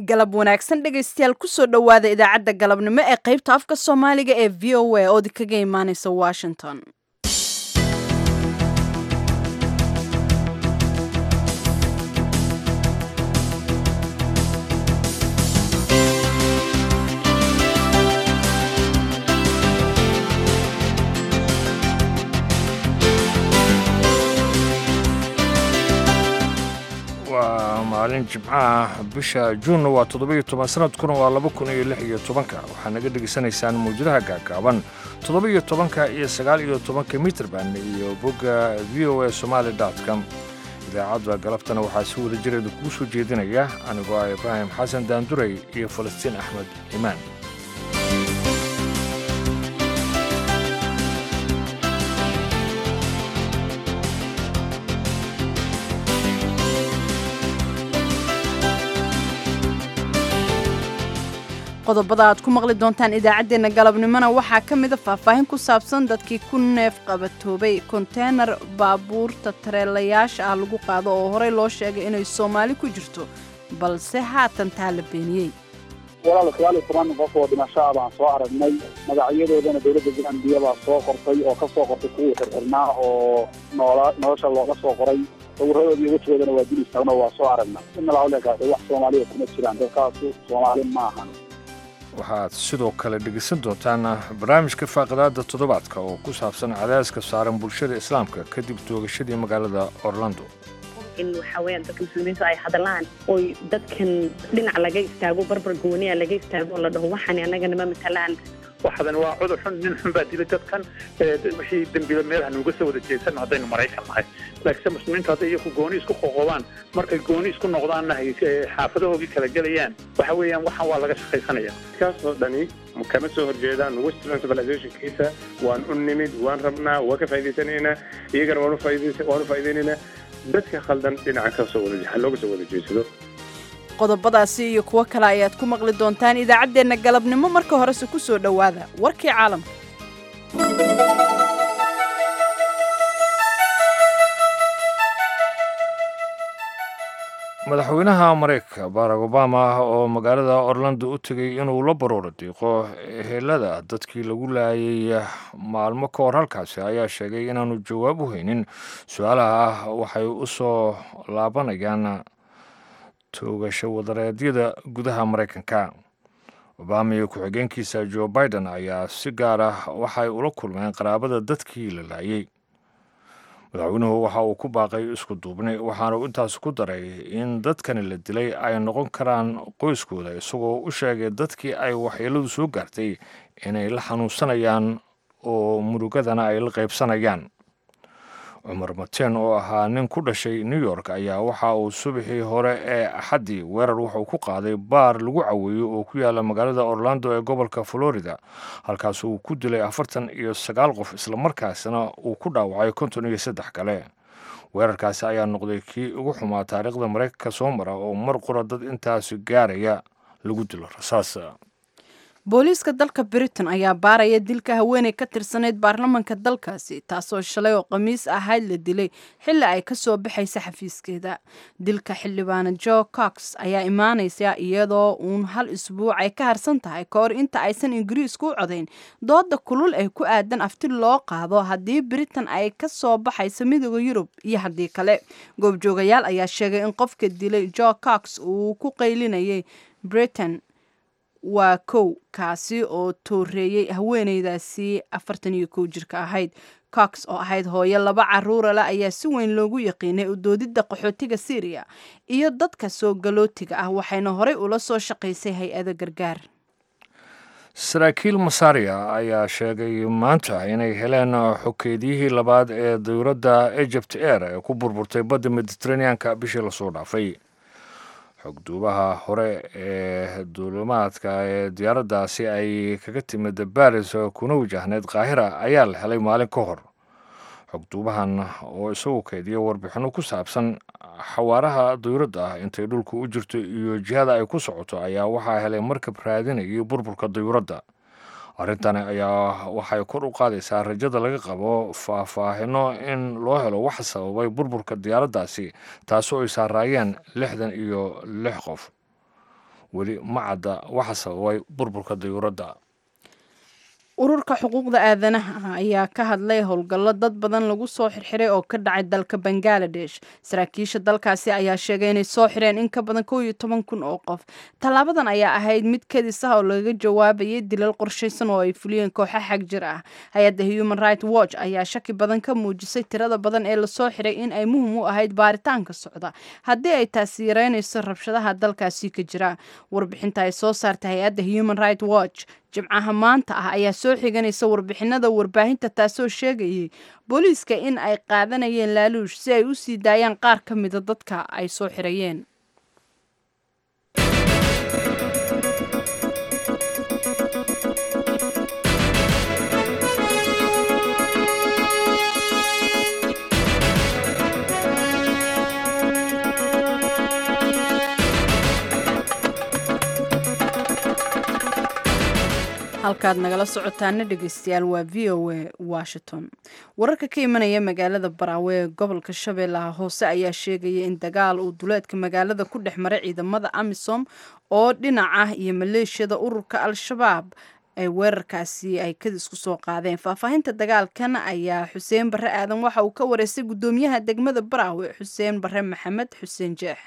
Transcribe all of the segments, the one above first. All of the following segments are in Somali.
galab wanaagsan dhegaystayaal kusoo dhowaada idaacadda galabnimo ee qaybta afka soomaaliga ee v o a oodi kaga imaaneysa washington waa maalin jimcaha bisha juunna waa toddobiyo toban sanadkuna waa laba kun iyo lix iyo tobanka waxaa naga dhegaysanaysaan mawjadaha gaagaaban toddobiyo tobanka iyo sagaal iyo tobanka mitrban iyo bogga v o a somaali dot com idaacadda galabtana waxaa si wada jireeda kugu soo jeedinaya anigoo ah ibraahim xasan daanduray iyo falastiin axmed imaan qodobada aad ku maqli doontaan idaacaddeenna galabnimona waxaa ka mida faahfaahin ku saabsan dadkii ku neef qabatoobay konteynar baabuurta tareelayaasha ah lagu qaado oo horey loo sheegay inay soomaali ku jirto balse haatan taa la beeniyey walaal sagaal iyo toban qof oo dhimasho ah baan soo aragnay magacyadoodana dowladda gambiya baa soo qortay oo ka soo qortay kuwii xirxirnaa oo noola nolosha looga soo qoray sawiradoodi iyo wejigoodana waa dil istaagno waa soo aragna inalaulekaas wax soomaaliya kuma jiraan dadkaasu soomaali ma ahan waxaad sidoo kale dhegaysan doontaan barnaamijka faaqidaada toddobaadka oo ku saabsan cadaaska saaran bulshada islaamka kadib toogashadii magaalada orlando in waxa weeyaan dadka muslimiintu ay hadlaan oy dadkan dhinac laga istaago barbar gooniya laga istaago oo la dhaho waxaan annagana ma matalaan waxadan waa cudur xun nin xun baa dilay dadkan wixii dembiba meelaha nuuga soo wada jeedsano haddaynu maraykan nahay laakiinse muslimiintu hadday iyaku gooni isku qoqobaan markay gooni isku noqdaanna hay xaafadahoogii kala gelayaan waxa weeyaan waxaan waa laga shaqaysanaya kaasoo dhani kama soo horjeedaan western civilizationkiisa waan u nimid waan rabnaa waa ka faa'idaysanaynaa iyagana waan u faa'iidaynaynaa dadka khaldan dhinaca kasoo wada looga soo wada jeedsado qodobadaasi iyo kuwo kale ayaad ku maqli doontaan idaacaddeenna galabnimo marka horese ku soo dhowaada warkii caalamka madaxweynaha maraykanka barack obama oo magaalada orlando u tegay inuu la barooro diiqo ehelada dadkii lagu laayay maalmo ka hor halkaasi ayaa sheegay inaanu jawaab u haynin su-aalaha ah waxay u soo laabanayaan toogasho wadareedyada gudaha maraykanka obama iyo ku-xigeenkiisa joe biden ayaa si gaar ah waxay ula kulmeen qaraabada dadkii la laayay madaxweynuhu waxa uu ku baaqay isku duubni waxaanu intaas ku daray in dadkani la dilay ay noqon karaan qoyskooda isagoo u sheegay dadkii ay waxyeeladu soo gaartay inay la xanuunsanayaan oo murugadana ay la qaybsanayaan cumar mateen oo ahaa nin ku dhashay new york ayaa waxa uu subaxii hore ee axaddii weerar wuxuu ku qaaday baar lagu caweeyo oo ku yaala magaalada orlando ee gobolka florida halkaas uu ku dilay afartan iyo sagaal qof islamarkaasna uu ku dhaawacay konton iyo saddex kale weerarkaasi ayaa noqday kii ugu xumaa taariikhda maraykanka soo mara oo mar qura dad intaasi gaaraya lagu dilo rasaas booliiska dalka britain ayaa baaraya dilka haweeney ka tirsanayd baarlamanka dalkaasi taasoo shalay oo khamiis ahayd la dilay xilli ay ka soo baxaysa xafiiskeeda dilka xildhibaana jo cox ayaa imaanaysa iyadoo uun hal isbuuc ay ka harsan tahay ka hor inta aysan ingiriisku u codayn dooda kulul ee ku aadan afti loo qaado haddii britain ay ka soo baxayso midooda yurub iyo haddii kale goobjoogayaal ayaa sheegay in qofka dilay jo cox uu ku qaylinayay britain waa kow kaasi oo tooreeyey haweeneydaasi afartan iyo kow jirka ahayd cox oo ahayd hooyo laba caruurale ayaa si weyn loogu yaqiinay udoodidda qaxootiga syriya iyo dadka soo galootiga ah waxayna horey ula soo shaqaysay hay-ado gargaar saraakiil masaariya ayaa sheegay maanta inay heleen xokeediyihii labaad ee dowladda egypt air ee ku burburtay badda mediteraneanka bishii lasoo dhaafay xogduubaha hore ee duulimaadka ee diyaaraddaasi ay kaga timid baris kuna wajahneyd kaahira ayaa la helay maalin ka hor xogduubahan oo isagu keydiya warbixinno ku saabsan xawaaraha dawladda ah intay dhulka u jirto iyo jihada ay ku socoto ayaa waxaa helay markab raadinayay burburka dawladda arrintani ayaa waxay kor u qaadaysaa rajada laga qabo faahfaahino in loo helo waxa sababay burburka diyaaraddaasi taasoo ay saaraayeen lixdan iyo lix qof weli ma cadda waxa sababay burburka dayuuradda ururka xuquuqda aadanaha ayaa ka hadlay howlgallo dad badan lagu soo xirxiray oo ka dhacay dalka bangaladesh saraakiisha dalkaasi ayaa sheegay inay soo xireen in ka badan kow iyo toban kun oo qof tallaabadan ayaa ahayd mid kadis ah oo lagaga jawaabayay dilal qorshaysan oo ay fuliyeen kooxa xag jir ah hay-adda human right watch ayaa shaki badan ka muujisay tirada badan ee lasoo xiray in ay muhim u ahayd baaritaanka socda haddii ay taasi yareynayso rabshadaha dalkaasi ka jira warbixinta ay soo saartay hay-adda human right watch jimcaha maanta ah ayaa soo xiganaysa warbixinada warbaahinta taasoo sheegayay booliiska in ay qaadanayeen laaluush si ay u sii daayaan qaar ka mida dadka ay soo xirayeen halkaad nagala socotaana dhegeystayaal waa v o a washington wararka ka imanaya magaalada baraawe ee gobolka shabeellaha hoose ayaa sheegaya in dagaal uu duleedka magaalada ku dhex maray ciidamada amisom oo dhinac ah iyo maleeshiyada ururka al-shabaab ay weerarkaasi ay kadis ku soo qaadeen faahfaahinta dagaalkan ayaa xuseen barre aadan waxa uu ka wareystay guddoomiyaha degmada baraawe xuseen barre maxamed xuseen jeex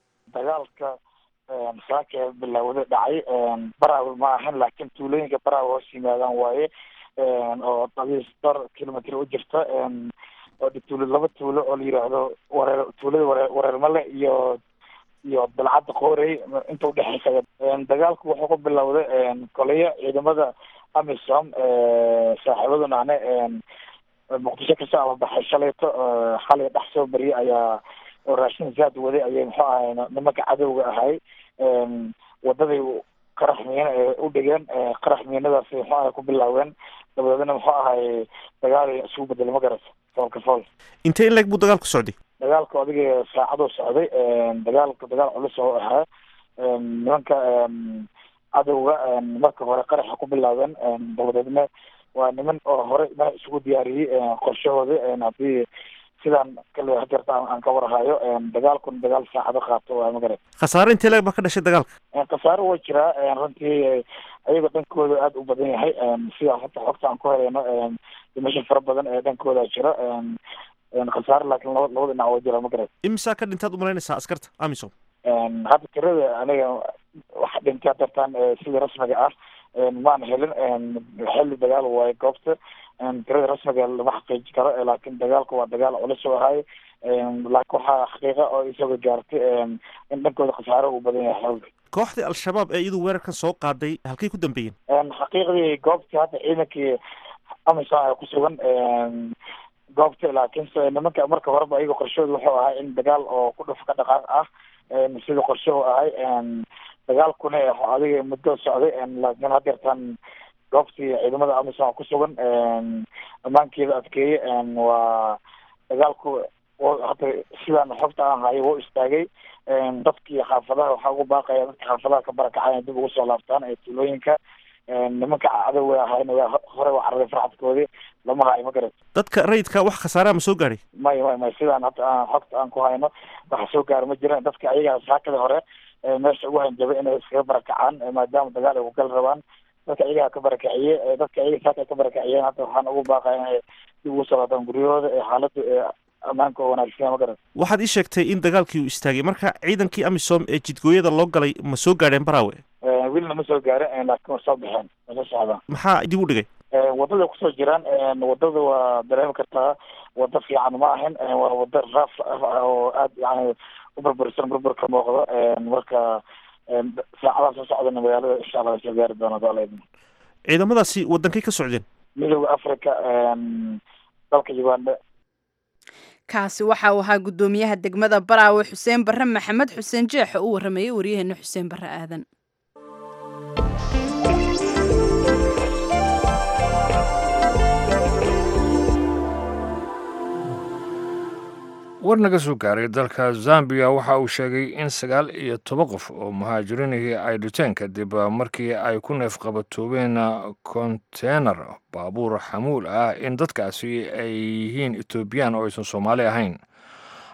saaka bilaawada dhacay baraawe ma ahan laakiin tuulooyinka baraawe hoos yimaadaan waaye oo dabiis dhowr kilomitr u jirta oo tuulo laba tuulo oo la yiraahdo wareer tuulada waree wareermale iyo iyo dalcadda qoorey inta udhexeysa dagaalku wuxuu ku bilowday koleyo ciidamada amisom saaxiibaduna ane muqdisho kasoo ababaxay shalayto xalay dhex soo bariyay ayaa oo raashin zaad waday ayay muxuu ahay nimanka cadowga ahay wadaday qarax miina u dhigeen qarax miinadaasi muxuu ahay ku bilaaween dabadeedna muxuu ahay dagaal isugu bedelay ma garata foolka fool intee in leeg buu dagaalku socday dagaalku adiga saacaduu socday dagaalka dagaal culus oo ahaa nimanka cadowga marka hore qaraxa ku bilaabeen dabadeedna waa niman oo hore mana isugu diyaariyey qorshahooda haddii sidaan kale hadeerta aan ka warhayo dagaalkuna dagaal saacado qaato waa magarat khasaare intee leeg baa ka dhashay dagaalka khasaaro waa jiraa runtii ayaga dhankooda aada u badan yahay sida hata xogta aan ku helayno dhimasho fara badan ee dhankooda jira khasaare laakiin laba labada dhinac waa jira magarat imisaa ka dhintaad umalaynaysaa askarta amisom hadda tirada aniga waxa dhintay hadeertaan sida rasmiga ah maan helin xilli dagaal waayo goobta tirada rasmiga lama xaqiiji karo laakiin dagaalku waa dagaal culus oo ahay laakiin waxaa xaqiiqa oo isaga gaartay in dhankooda khasaaro uu badan yahay xooga kooxdii al-shabaab ee iyadu weerarkan soo qaaday halkay ku dambeeyeen xaqiiqdii goobtii hadda ciidankii amisom ay ku sugan goobta laakiinse nimanka marka horeba ayaga qorshahooda wuxuu ahay in dagaal oo ku dhuf ka dhaqaaq ah sida qorshahu ahay dagaalkuna adiga muddo socday laakiin hadeertaan goobtii ciidamada amisom ku sugan ammaankeeda adkeeye waa dagaalku hata sidaan xogta aan hayo wuu istaagay dadkii xaafadaha waxaa ugu baaqaya dadka xaafadaha ka barakacay inay dib ugu soo laabtaan ee tuulooyinka nimanka cadowga ahayna waa hore waa cararay farxadkoodii lama hayo ma garat dadka rayidka wax khasaaraha ma soo gaadhay may may may sidaan hadda aan xogta aan ku hayno waxa soo gaara ma jiraan dadka ayaga saakada hore meesha ugu hanjabay inay iskaga barakacaan maadaama dagaal ay ku gal rabaan dadka ayagaa ka barakiciye dadka ayaga saaka ay ka barakiciyeen hadda waxaan ugu baaqaya inay dib ugu soo laabtaan guryahooda ee xaaladda ee ammaanka oo wanaagsan ma garat waxaad ii sheegtay in dagaalkii uu istaagay marka ciidankii amisom ee jidgooyada loo galay ma soo gaadheen baraawe wilna ma soo gaarin laakiin waa soo baxeen waa soo socdaan maxaa dib u dhigay wadada kusoo jiraan wadada waa dareemi kartaa wada fiican ma ahin waa wada raaf ah oo aad yani u burbursan burbur ka muuqdo marka saacadaha soo socdana magaalada insha allah soo gaari doona dooleedna ciidamadaasi wadankay ka socdeen midooda africa dalka uganda kaasi waxa uu ahaa guddoomiyaha degmada baraawe xuseen barre maxamed xuseen jeex oo u waramayay waryaheena xuseen barre aadan war naga soo gaaray dalka zambiya waxa uu sheegay in sagaal iyo toban qof oo muhaajiriinihii ay dhuteen kadib markii ay ku neefqabatoobeen konteynar baabuur xamuul ah in dadkaasi ay yihiin etoobiyaan oo aysan soomaali ahayn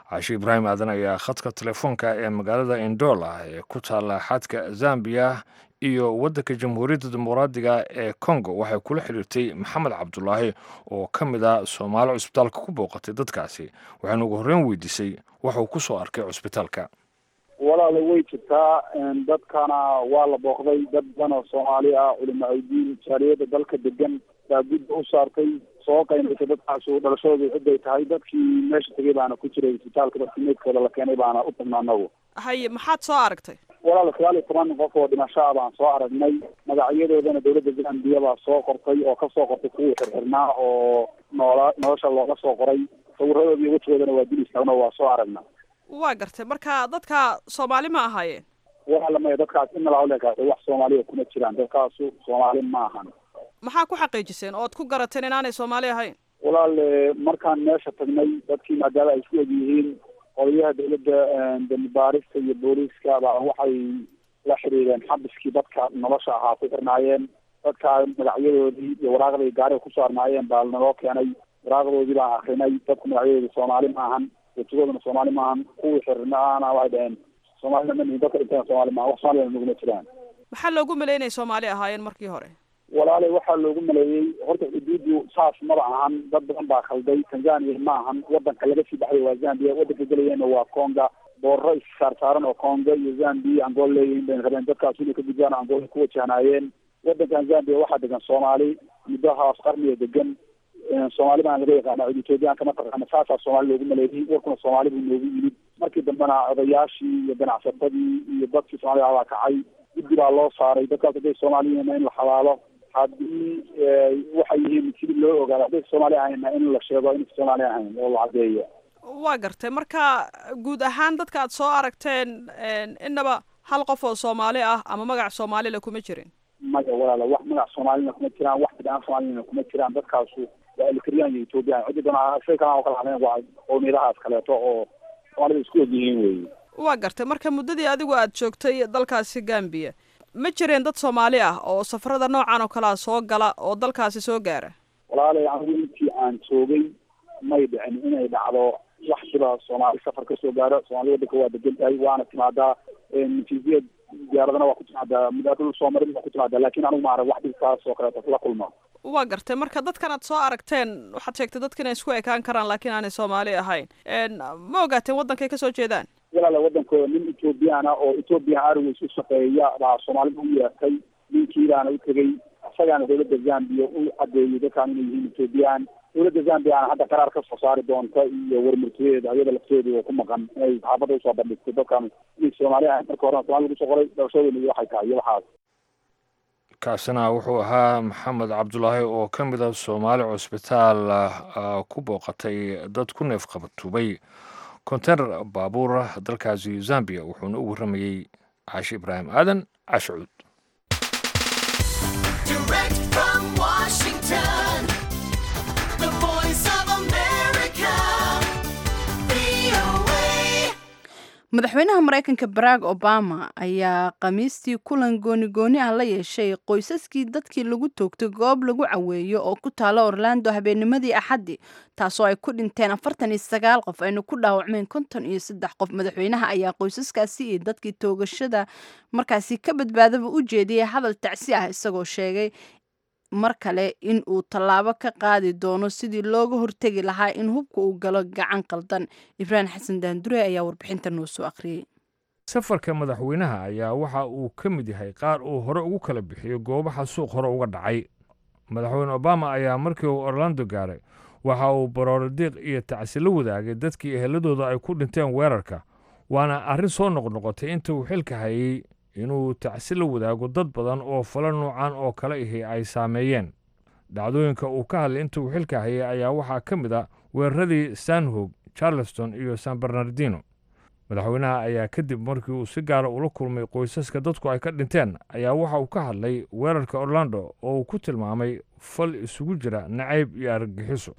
caashi ibraahim aadan ayaa khadka telefoonka ee magaalada indola ee ku taalla xadka zambiya iyo waddanka jamhuuriyadda dimuqraadiga ee congo waxay kula xiriirtay maxamed cabdulaahi oo ka mid a soomaali cusbitaalka ku booqatay dadkaasi waxaana ugu horreyn weydiisay waxa uu ku soo arkay cusbitaalka walaala way jirtaa dadkana waa la booqday dad badan oo soomaali ah culimo aydiin jaaliyada dalka degan baa gudda u saartay soo qaynaysay dadkaasu dhalashadoodu ciday tahay dadkii meesha tegay baana ku jiray isbitaalka dadkii meydkooda la keenay baana u tagnaa anagu haye maxaad soo aragtay walaal sagaal iyo toban qof oo dhimasho ah baan soo aragnay magacyadoodana dowladda zambiya baa soo qortay oo kasoo qortay kuwii xirxirnaa oo noola nolosha looga soo qoray sawiradoodi iyo wejigoodana waa dil istaagno waa soo aragna waa gartay marka dadka soomaali ma ahaayeen walaala maya dadkaas inala hawlekaas wax soomaaliya kuma jiraan dadkaasu soomaali ma ahan maxaa ku xaqiijiseen ood ku garateen inaanay soomaali ahayn walaal markaan meesha tagnay dadkii maadaama ay isku eg yihiin odayaha dowladda dambibaarista iyo booliiska baa waxay la xiriireen xabiskii dadka nolosha ahaa ku xirnaayeen dadkaa magacyadoodii iyo waraaqdii gaariga ku saarnaayeen baa naloo keenay waraaqdoodii baan akrinay dadku magacyadoodii soomaali maahan wejigooduna soomaali maahan kuwii xirnaana waxay dhaheen soomaalina ma nihin dadka dhinteen soomaali maahan wax soomaaliyana naguma jiraan maxaa loogu maleeyay inay soomaali ahaayeen markii hore walaale waxaa loogu maleeyey horta xuduudu saas maba ahan dad badan baa khalday tanzania ma ahan wadanka laga sii baxday waa zambia wadanka gelayeenna waa conga boorro issaarsaaran oo conga iyo zambia angola leeyihiin bayna rabeen dadkaas inay ka gudbaan angola ku wajahnaayeen wadankan zambia waxaa degan soomaali muddo haaf qarniga degan soomaali baan laga yaqaana cid ethoobiyaanka mataqaana saasaa soomaali loogu maleeyey warkuna soomaali buu noogu yimid markii dambena odayaashii iyo ganacsatadii iyo dadkii soomaalida baa kacay guddi baa loo saaray dadkaas hadday soomaaliyiina in la xalaalo haddii waxay yihiin sidii loo ogaado hadday soomaali ahayna in la sheego inay soomaali ahayn oo la caddeeyo waa gartay marka guud ahaan dadka aad soo aragteen inaba hal qof oo soomaali ah ama magac soomaalila kuma jirin maya walaala wax magac soomaalina kuma jiraan wax bidaan soomaalina kuma jiraan dadkaasu waa elkriyaan iyo ethoobiyan ciddi doona shay kalaan oo kala hadleen waa qowmiyadahaas kaleeto oo soomaalida isku og yihiin weeye waa gartay marka muddadii adigu aad joogtay dalkaasi gambiya ma jireen dad soomaali ah oo safarada noocan oo kalea soo gala oo dalkaasi soo gaara walaalay anigu intii aan joogay may dhicin inay dhacdo wax siba soomaali safar ka soo gaaro soomaali wadanka waa degan tahay waana timaadaa natiijiyad diyaaradana waa ku timaadaa mudaadul soomarin waa ku timaadaa laakiin anigu ma arag wax dhibkaas oo kaleeto la kulma waa gartay marka dadkan aad soo aragteen waxaad sheegtay dadka inay isku ekaan karaan laakiin aanay soomaali ahayn ma ogaateen waddankay kasoo jeedaan walaala wadankooda nin ethoobiyaana oo ethoobian airways u shaqeeya baa soomaalida u yeertay ninkiibaana u tegey isagaana dowladda zambia u cadeeyey dadkaan inay yihiin ethoobiyan dowladda zambiana hadda qaraar ka soo saari doonta iyo warmurtiyeeda ayada lafteedu oo ku maqan inay saxaafadda usoo bandhigtay dadkan inay soomaali ahayn marka horena soomali lagu soo qoray dhalashadooda iyo waxay tahay iyo waxaas kaasina wuxuu ahaa maxamed cabdulaahi oo ka mid a soomaali cusbitaal ku booqatay dad ku neef qabatubay kontener baabuur dalkaasi zambiya wuxuuna u warramayey caashi ibraahim aadan cashucuud madaxweynaha maraykanka barack obama ayaa khamiistii kulan gooni-gooni ah la yeeshay qoysaskii dadkii lagu toogtay goob lagu caweeyo oo ku taala orlando habeennimadii axaddi taasoo ay ku dhinteen afartan iyo sagaal qof ayna ku dhaawacmeen konton iyo saddex qof madaxweynaha ayaa qoysaskaasi iyo dadkii toogashada markaasi ka badbaadaba u jeediyey hadal tacsi ah isagoo sheegay mar kale in uu tallaabo ka qaadi doono sidii looga hortegi lahaa in hubka uu galo gacan qaldan ibraahim xasan daandure ayaa warbixinta noo soo akhriyey safarka madaxweynaha ayaa waxa uu ka mid yahay qaar uu hore ugu kala bixiyo goobaha suuq hore uga dhacay madaxweyne obama ayaa markii uu orlando gaaray waxa uu barooradiiq iyo tacsi la wadaagay dadkii eheladooda ay ku dhinteen weerarka waana arrin soo noqnoqotay inta uu xilka hayey inuu tacsi la wadaago dad badan oo falo noocan oo kale ahi ay saameeyeen dhacdooyinka uu ka hadlay inta uu xilka hayay ayaa waxaa ka mid a weeraradii sanhog charleston iyo san bernardino madaxweynaha ayaa kadib markii uu si gaara ula kulmay qoysaska dadku ay ka dhinteen ayaa waxa uu ka hadlay weerarka orlando oo uu ku tilmaamay fal isugu jira nacayb iyo argagixiso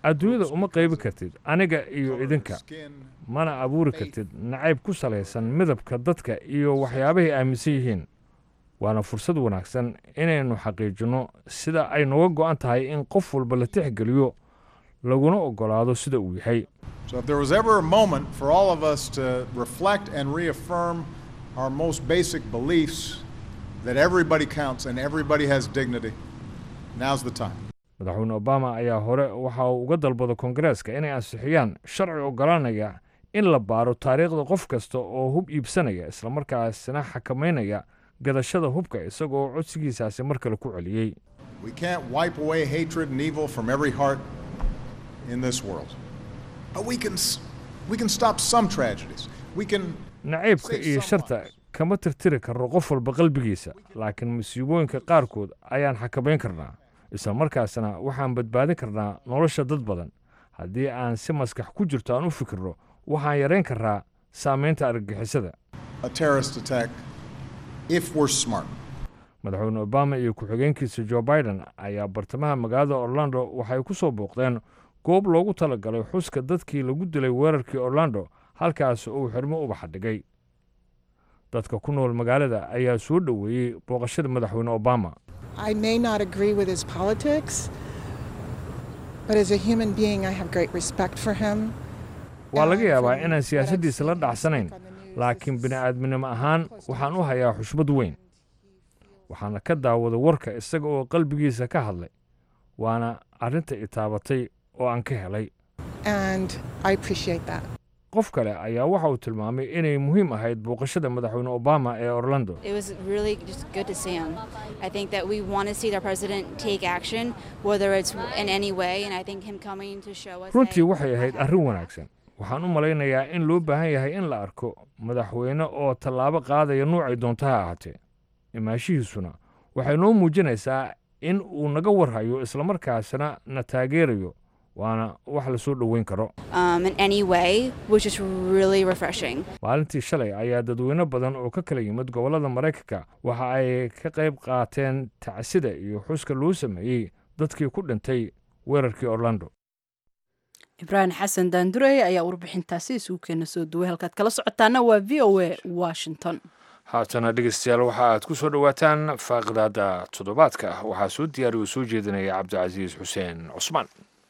adduunyada uma qaybi kartid aniga iyo idinka mana abuuri kartid nacayb ku salaysan midabka dadka iyo waxyaabahay aaminsan yihiin waana fursad wanaagsan inaynu xaqiijinno sida ay nooga go'an tahay in qof walba la tixgeliyo laguna oggolaado sida uu yahay So if there was ever a moment for all of us to reflect and reaffirm our most basic beliefs that everybody counts and everybody has dignity, now's the time. madaxweyne obama ayaa hore waxa uu uga dalbado koongareeska inay ansixiyaan sharci oggolaanaya in la baaro taariikhda qof kasta oo hub iibsanaya islamarkaasina xakamaynaya gadashada hubka isagoo codsigiisaasi mar kale ku celiyey We can't wipe away hatred and evil from every heart in this world. But we can, s- we can stop some tragedies. We can nacaybka iyo sharta kama tirtiri karno qof walba qalbigiisa laakiin masiibooyinka qaarkood ayaan xakamayn karnaa isla markaasna waxaan badbaadin karnaa nolosha dad badan haddii aan si maskax ku jirto aan u fikirno waxaan yarayn karnaa saamaynta argagixisada a terrorist attack if we're smart. madaxweyne obama iyo ku-xigeenkiisa joe biden ayaa bartamaha magaalada orlando waxay ku soo booqdeen goob loogu talagalay xuska dadkii lagu dilay weerarkii orlando halkaas uu xirmo ubaxa dhigay dadka ku nool magaalada ayaa soo dhoweeyey booqashada madaxweyne obama I may not agree with his politics, but as a human being, I have great respect for him. waa laga yaabaa inaan siyaasaddiisa la dhacsanayn laakiin bini'aadminimo ahaan waxaan u hayaa xushmad weyn waxaana ka daawaday warka isaga oo qalbigiisa ka hadlay waana arrinta i taabatay oo aan ka helay And I appreciate that. qof kale ayaa waxa uu tilmaamay inay muhiim ahayd booqashada madaxweyne obama ee orlando It was really just good to see him. I think that we want to see the president take action, whether it's in any way, and I think him coming to show us. runtii waxay ahayd arrin wanaagsan waxaan u malaynayaa in loo baahan yahay in la arko madaxweyne oo tallaabo qaadaya nuucay doonta ha ahaatee imaashihiisuna waxay noo muujinaysaa in uu naga warhayo islamarkaasina na taageerayo waana wax la soo dhoweyn karo um, in any way, which is really refreshing. maalintii shalay ayaa dadweyne badan oo ka kala yimid gobollada maraykanka waxa ay ka qayb qaateen tacsida iyo xuska loo sameeyey dadkii ku dhintay weerarkii orlando ibraahim xasan daandurey ayaa warbixintaasi isugu keena soo duway halkaad kala socotaana waa v o a washington haatana dhegeystayaal waxa aad ku soo dhowaataan faaqidaada toddobaadka waxaa soo diyaariya oo soo jeedinaya cabdicasiis xuseen cusmaan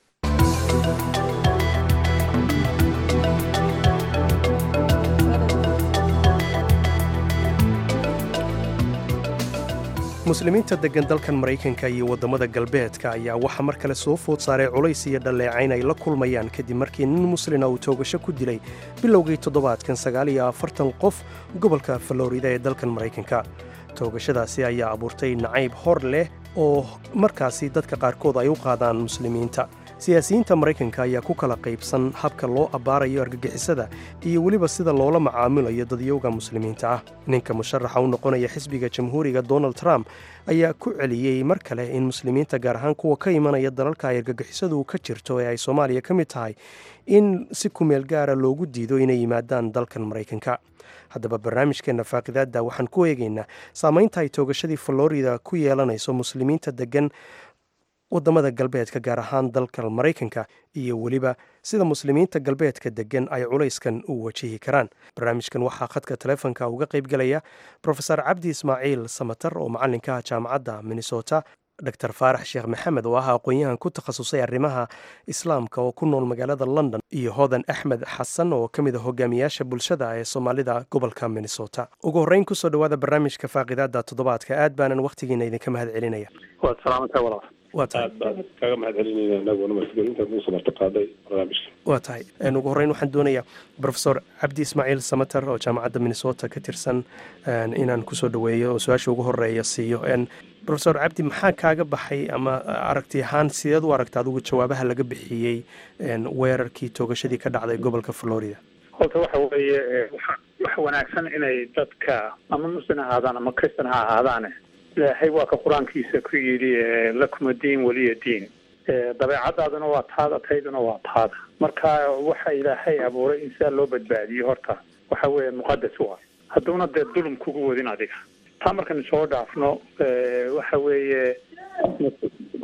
muslimiinta deggan dalkan maraykanka iyo waddamada galbeedka ayaa waxaa mar kale soo food saaray culays iyo dhalleecayn ay la kulmayaan kadib markii nin muslina uu toogasho ku dilay bilowgii toddobaadkan sagaal iyo afartan qof gobolka falorida ee dalkan maraykanka toogashadaasi ayaa abuurtay nacayb hor leh oo markaasi dadka qaarkood ay u qaadaan muslimiinta siyaasiyiinta maraykanka ayaa ku kala qaybsan habka loo abbaarayo argagixisada iyo weliba sida loola macaamilayo dadyowga muslimiinta ah ninka musharaxa u noqonaya xisbiga jamhuuriga donald trump ayaa ku celiyey mar kale in muslimiinta gaar ahaan kuwa ka imanaya dalalka ay argagixisadu ka jirto ee ay soomaaliya ka mid tahay in si kumeel gaara loogu diido inay yimaadaan dalkan maraykanka haddaba barnaamijkeenna faaqidaadda waxaan ku eegaynaa saamaynta ay toogashadii florida ku yeelanayso muslimiinta deggan waddamada galbeedka gaar ahaan dalka maraykanka iyo weliba sida muslimiinta galbeedka deggan ay culayskan u wajihi karaan barnaamijkan waxaa khadka taleefonka uga qaybgelaya profesor cabdi ismaaciil samatar oo macalinka ah jaamacadda minnesota dor faarax sheekh maxamed oo ah aqoon-yahan ku takhasusay arrimaha islaamka oo ku nool magaalada london iyo hodan axmed xasan oo ka mid a hogaamiyaasha bulshada ee soomaalida gobolka minnesota ugu horreyn kusoo dhowaada barnaamijka faaqidaada toddobaadka aad baanan wakhtigiina idinka mahad celinaya waad salaamantahay walaal waa tahay aad baan kaga mahad celinayna anaguna masgelintaad nuu samarto qaaday barnaamijka waa tahay ugu horreyn waxaan doonayaa profesor cabdi ismaaciil samater oo jaamacadda minnesota ka tirsan inaan kusoo dhoweeyo oo su-aasha ugu horeeya siiyo profesor cabdi maxaa kaaga baxay ama aragti ahaan sideed u aragta adigu jawaabaha laga bixiyey weerarkii toogashadii ka dhacday gobolka florida horta waxa weeye wax wanaagsan inay dadka ama muslim ahaadaan ama kristan ha ahaadaane ilaahay waa ka qur-aankiisa ku yidhi lakuma diin weliya diin dabeecadaaduna waa taada tayduna waa taada marka waxa ilaahay abuuray in sidaa loo badbaadiyo horta waxa weeye muqadas waa hadduuna dee dulum kugu wadin adiga taa markaynu soo dhaafno waxa weeye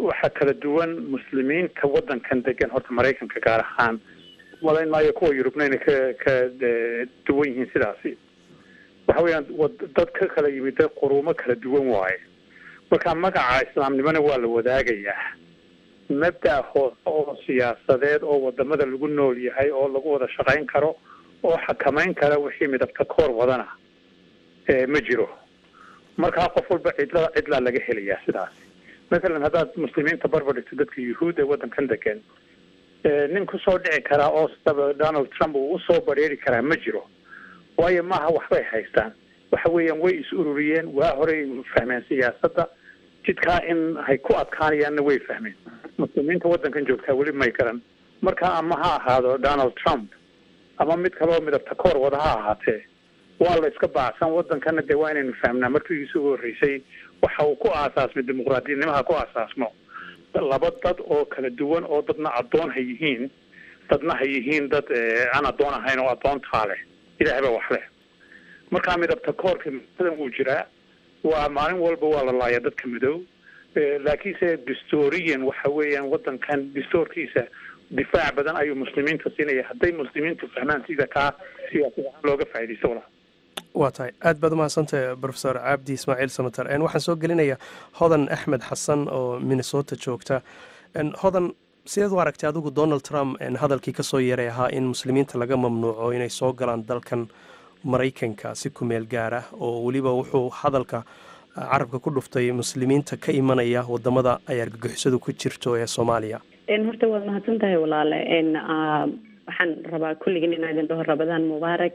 waxaa kala duwan muslimiinta waddankan degan horta maraykanka gaar ahaan malayn maayo kuwa yurubna inay ka ka duwan yihiin sidaasi waxa weeyaan dad ka kala yimid dad quruumo kala duwan waaye marka magaca islaamnimona waa la wadaagayaa mabda' hoose oo siyaasadeed oo wadamada lagu nool yahay oo lagu wada shaqayn karo oo xakamayn kara wixii midabta koor wadana ma jiro markaa qof walba cidla cidlaa laga helayaa sidaas mathalan haddaad muslimiinta barbar dhigto dadka yuhuud ee waddankan degan nin kusoo dhici karaa oo saba donald trump uu usoo bareeri karaa ma jiro waayo maaha waxbay haystaan waxa weeyaan way is ururiyeen waa horey fahmeen siyaasadda jidkaa in hay ku adkaanayaanna way fahmeen muslimiinta waddankan joogtaa weli may garan marka ama ha ahaado donald trump ama mid kaloo midabta koor wada ha ahaatee waa la iska baacsan waddankana dee waa inaynu fahmnaa markiisu ugu horreysay waxa uu ku aasaasmay dimuqraadiyadnimaha ku aasaasmo laba dad oo kala duwan oo dadna addoon ha yihiin dadna ha yihiin dad aan addoon ahayn oo addoontaa leh ilaahay baa wax leh markaa midabta koorka masadan wuu jiraa waa maalin walba waa la laaya dadka madow laakiinse distorian waxa weeyaan waddankan distoorkiisa difaac badan ayuu muslimiinta siinaya hadday muslimiintu fahmaan sida kaa siyaasad ahaan looga faaidaysto walaa waa tahay aad baad umahadsantahay profesor cabdi ismaaciil samater waxaan soo gelinayaa hodan axmed xasan oo minnesota joogta hodan sideed u aragtay adigu donald trump hadalkii kasoo yeeray ahaa in muslimiinta laga mamnuuco inay soo galaan dalkan maraykanka si kumeel gaar ah oo weliba wuxuu hadalka carabka ku dhuftay muslimiinta ka imanaya wadamada ay argagixisadu ku jirto ee soomaaliya horta waad mahadsan tahay walaale waxaan rabaa kulligin inaa idin dhaho rabadaan mubaarak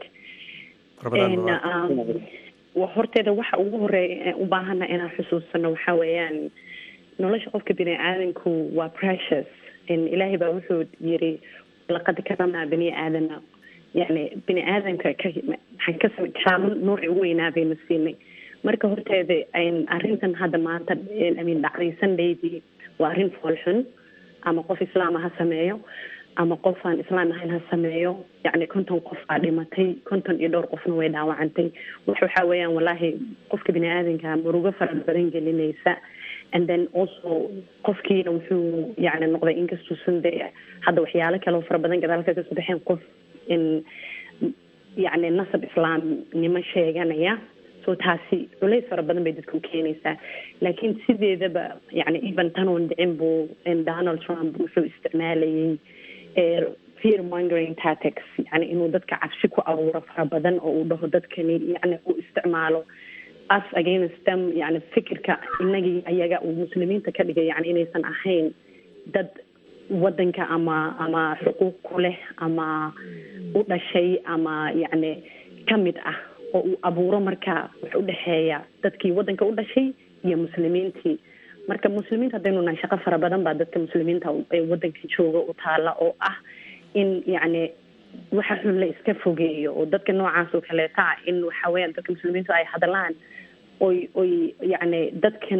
horteeda waxa ugu horeeya u baahana inaan xusuusano waxa weeyaan nolosha qofka bini aadanku waa precious ilaahay baa wuxuu yiri laqad karamnaa bani aadama yani bini aadamka ka maxaan ka sami karaamo noocii ugu weynaa baynu siinay marka horteeda arrintan hadda maanta amin dhacday sundaydii waa arrin foolxun ama qof islaama ha sameeyo ama qof aan islaam ahayn ha sameeyo yacni konton qof aa dhimatay konton iyo dhowr qofna way dhaawacantay wax waxaa weeyaan wallaahi qofka bini aadanka murugo fara badan gelinaysa and then also qofkiina wuxuu yacni noqday inkastuusan de hadda waxyaalo kale oo fara badan gadaalka kasoo baxeen qof in yacni nasab islaamnimo sheeganaya so taasi culays fara badan bay dadka u keenaysaa laakiin sideedaba yani even tanoon dhicin buu donald trump wuxuu isticmaalayay fear mongering tactics yani inuu dadka cabsi ku abuuro fara badan oo uu dhaho dadkani yani uu isticmaalo us against them yani fikirka inagii ayaga uu muslimiinta ka dhigay yani inaysan ahayn dad wadanka ama ama xuquuq ku leh ama u dhashay ama yani kamid ah oo uu abuuro marka wax u dhexeeya dadkii wadanka u dhashay iyo muslimiintii marka muslimiinta haddaynu nahay shaqo fara badan baa dadka muslimiinta ee wadanka jooga u taala oo ah in yacni waxa xun la iska fogeeyo oo dadka noocaas oo kaleeta ah in waxa weeyaan dadka muslimiintu ay hadlaan oy oy yacni dadkan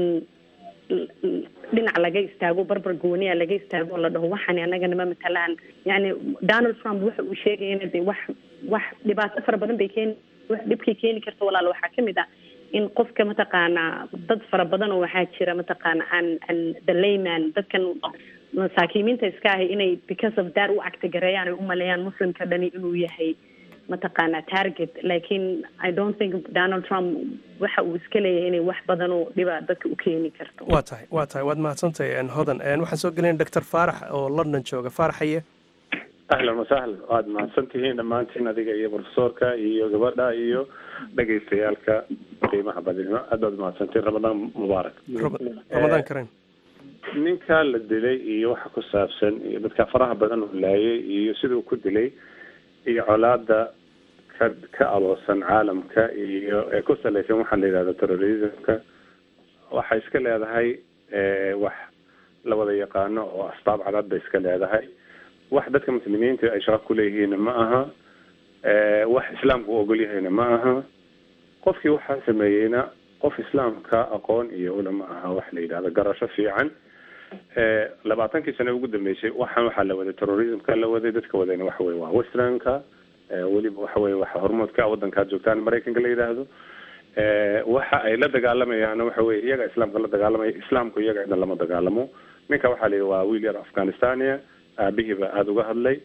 dhinac laga istaago barbar gooniya laga istaago oo la dhaho waxani anagana ma matalaan yani donald trump waxa uu sheegayana de wax wax dhibaato fara badan bay keeni wax dhibkay keeni karta walaal waxaa kamid ah in qofka mataqaanaa dad fara badan oo waxaa jira mataqaana an an the layman dadkan masaakiimiinta iska ahay inay because of that u actigareeyaan ay u maleeyaan muslimka dhani inuu yahay mataqaana target laakiin i don't think donald trump waxa uu iska leeyahay inay wax badan oo dhiba dadka u keeni karto waa tahay waa tahay waad mahadsantahay hodan waxaan soo gelinay doctor faarax oo london jooga faaraxaye ahlan wasahlan waad mahadsan tihiin dhammaantiin adiga iyo profesorka iyo gabadha iyo dhegaystayaalka qiimaha badinimo aad baad mahadsantiin ramadaan mubaarak ramadaan karen ninka la dilay iyo waxa ku saabsan iyo dadka faraha badan uu laayay iyo siduu ku dilay iyo colaada ka ka aloosan caalamka iyo ee ku salaysan waxaa la yidhahda terrorismka waxay iska leedahay wax la wada yaqaano oo asbaab cadad bay iska leedahay wax dadka muslimiinta ay shaqo kuleeyihiinna ma aha wax islaamku u ogol yahayna ma aha qofkii waxaa sameeyeyna qof islaamka aqoon iyo ula ma aha wax la yidhahdo garasho fiican labaatankii sane ugu dambeysay waxaan waxaa la waday terrorismka la waday dadka wadayna waxa weye waa westernka weliba waxa weye waxa hormoodka wadankaad joogtaan maraykanka la yidhaahdo waxa ay la dagaalamayaana waxa weye iyaga islaamka la dagaalamaya islaamku iyaga cidna lama dagaalamo ninka waxaa la yidhi waa wiil yar afghanistania aabihiiba aada uga hadlay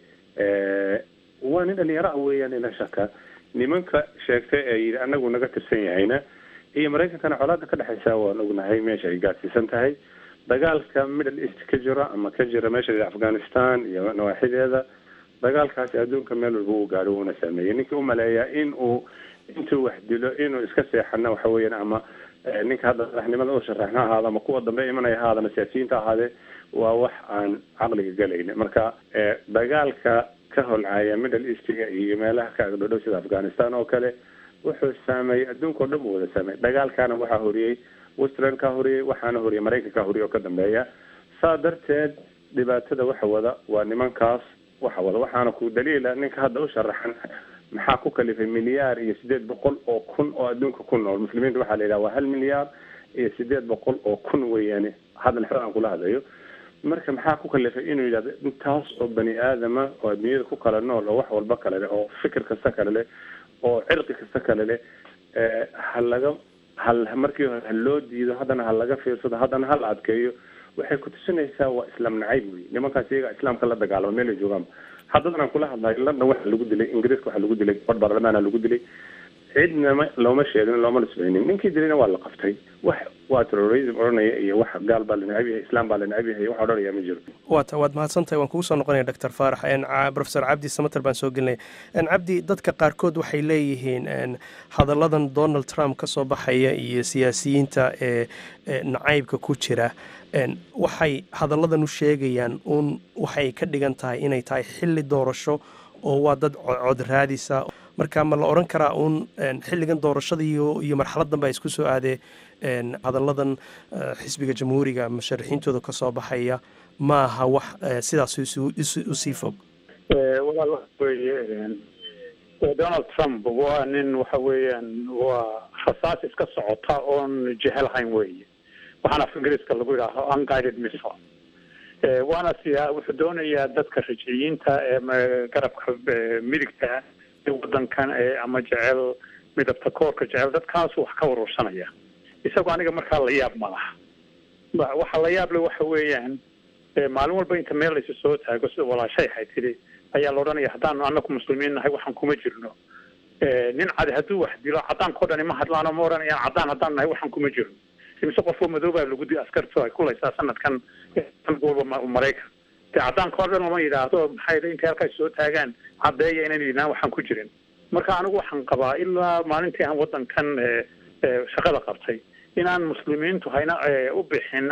waa nin dhalinyaro ah weeyaan ila shaka nimanka sheegtay ee yidhi anagu naga tirsan yahayna iyo maraykankana colaada ka dhexaysa waan ognahay meesha ay gaadsiisan tahay dagaalka middle east ka jira ama ka jira meesha la afghanistan iyo nawaaxideeda dagaalkaasi adduunka meel walba uu gaadho uuna saameeyey ninkii u maleeyaa in uu intuu wax dilo inuu iska seexana waxa weeyaan ama ninka hadda madaxnimada u sharaxna ahaada ama kuwa dambe imanaya ahaada ama siyaasiyiinta ahaadee waa wax aan caqliga galayna marka dagaalka ka holcaya middle eastga iyo meelaha ka agdhodhow sida afghanistan oo kale wuxuu saameeyey adduunka o dhan buu wada saameeyey dagaalkaana waxaa horiyey westland ka horiyey waxaana horiyey maraykan ka horiyey oo ka dambeeya saa darteed dhibaatada waxa wada waa nimankaas waxa wada waxaana ku daliila ninka hadda u sharaxan maxaa ku kalifay milyaar iyo sideed boqol oo kun oo adduunka ku nool muslimiinta waxaa la yidhaha waa hal milyaar iyo sideed boqol oo kun weeyaane hadal xer aan kula hadlayo marka maxaa ku kalifay inuu yidhahdo intaas oo bani aadama oo adduunyada ku kala nool oo wax walba kale leh oo fikir kasta kale leh oo cirqi kasta kale leh ha laga hal markii hore ha loo diido haddana ha laga fiirsado haddana ha la adkeeyo waxay ku tusinaysaa waa islaam nacayb wey nimankaas iyaga islaamka la dagaalama meel ay joogaan haddadan aan kula hadlayo london waxa lagu dilay ingiriiska waxa lagu dilay bod baarlamaana lagu dilay cidnama looma sheegin looma nisbaynin ninkii dilayna waa la qaftay wax waa terrorism odhanaya iyo wax gaal baa la necab yahay islaam baa la necab yahay wax odhanaya ma jiro waata waad mahadsantahay waan kugu soo noqonaya doctor faarax professor cabdi samater baan soo gelinaya cabdi dadka qaarkood waxay leeyihiin hadalladan donald trump ka soo baxaya iyo siyaasiyiinta ee nacaybka ku jira waxay hadalladan u sheegayaan uun waxay ka dhigan tahay inay tahay xilli doorasho oo waa dad cod raadisa marka ma la odhan karaa uun xilligan doorashada iyo iyo marxaladan baa isku soo aadee hadalladan xisbiga jamhuuriga musharaxiintooda ka soo baxaya ma aha wax sidaas usii fog walaal waxa weeye donald trump waa nin waxa weeyaan waa rasaas iska socota oon jehelahayn weeye waxaana af ingiriiska lagu yidhaaho unguided missile waana siya wuxuu doonayaa dadka rajiciyiinta ee garabka midigta ee wadankan ee ama jecel midabta koorka jecel dadkaasu wax ka urursanaya isagoo aniga markaa la yaab ma laha waxa la yaab le waxa weeyaan maalin walba inta meel laysu soo taago sida walaashay ahay tidhi ayaa la odhanaya haddaanu anaku muslimiin nahay waxaan kuma jirno nin cadi hadduu wax dilo cadaankao dhani ma hadlaano ma odhanayaan caddaan haddaan nahay waxaan kuma jirno imise qofoo madoobaa lagu di askartu ay kulaysaa sanadkan walba maraykan de caddaanka o dhan lama yidhaahdo maxay intay halkaas soo taagaan caddeeya inaynu yidhahan waxaan ku jirin marka anigu waxaan qabaa ilaa maalintii aan wadankan shaqada qabtay inaan muslimiintu hayna u bixin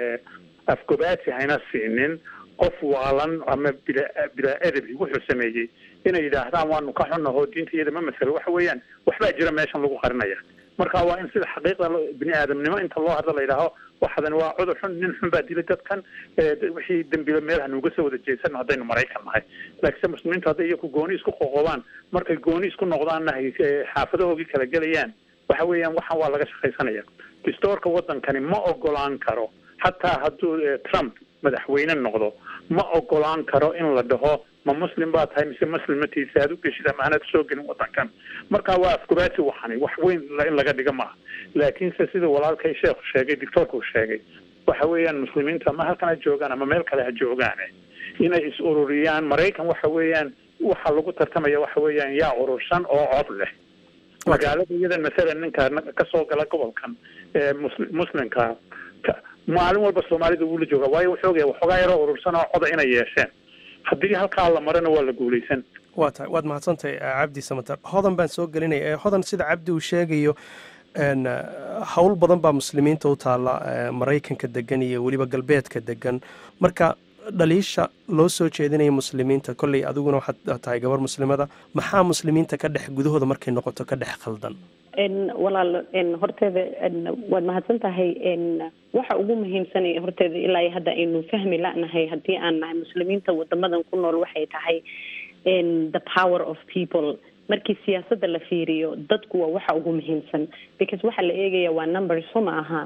afgobaati hayna siinin qof waalan ama bila bilaa edabi wuxuu sameeyey inay yidhaahdaan waanu ka xunnahoo diinta iyada ma masalo waxa weeyaan waxbaa jira meeshan lagu qarinaya marka waa in sida xaqiiqda bini aadamnimo inta loo hadlo la yidhaaho waxadan waa cudur xun nin xun baa dilay dadkan wixii dembila meel hanuuga soo wada jeesano haddaynu maraykan nahay laakiinse muslimiintu hadday iyaku gooni isku qoqobaan markay gooni isku noqdaanna hay xaafadahoogii kala gelayaan waxa weeyaan waxan waa laga shaqaysanaya distoorka wadankani ma ogolaan karo hataa hadduu trump madaxweyne noqdo ma ogolaan karo in la dhaho ma muslim baa tahay mise muslimatiisa aad u geshid ama anaad soo gelin wadankan marka waa afkubaati waxani wax weyn in laga dhiga maaha laakiinse sida walaalkay sheekhu sheegay doctoorka uu sheegay waxa weeyaan muslimiintu ama halkan ha joogaan ama meel kale ha joogaane inay is ururiyaan maraykan waxa weeyaan waxa lagu tartamaya waxa weeyaan yaa urursan oo cod leh magaalada iyadan masalan ninka kasoo gala gobolkan ee muslimka maalin walba soomaalida wuu la jooga waayo wuxuu ogaya waxoogaa yaroo urursan oo coda inay yeesheen haddii halkaa la marana waa la guulaysan waa tahay waad mahadsantahay cabdi samater hodan baan soo gelinaya hodan sida cabdi uu sheegayo howl badan baa muslimiinta u taalla maraykanka degan iyo weliba galbeedka degan marka dhaliisha loo soo jeedinaya muslimiinta kolley adiguna waxaad tahay gabar muslimada maxaa muslimiinta ka dhex gudahooda markay noqoto ka dhex khaldan walaal horteeda waad mahadsan tahay waxa ugu muhiimsan horteeda ilaa iyo hadda aynu fahmi la'nahay haddii aan nahay muslimiinta wadamadan ku nool waxay tahay the power of people markii siyaasadda la fiiriyo dadku waa waxa ugu muhiimsan because waxa la eegaya waa number so ma aha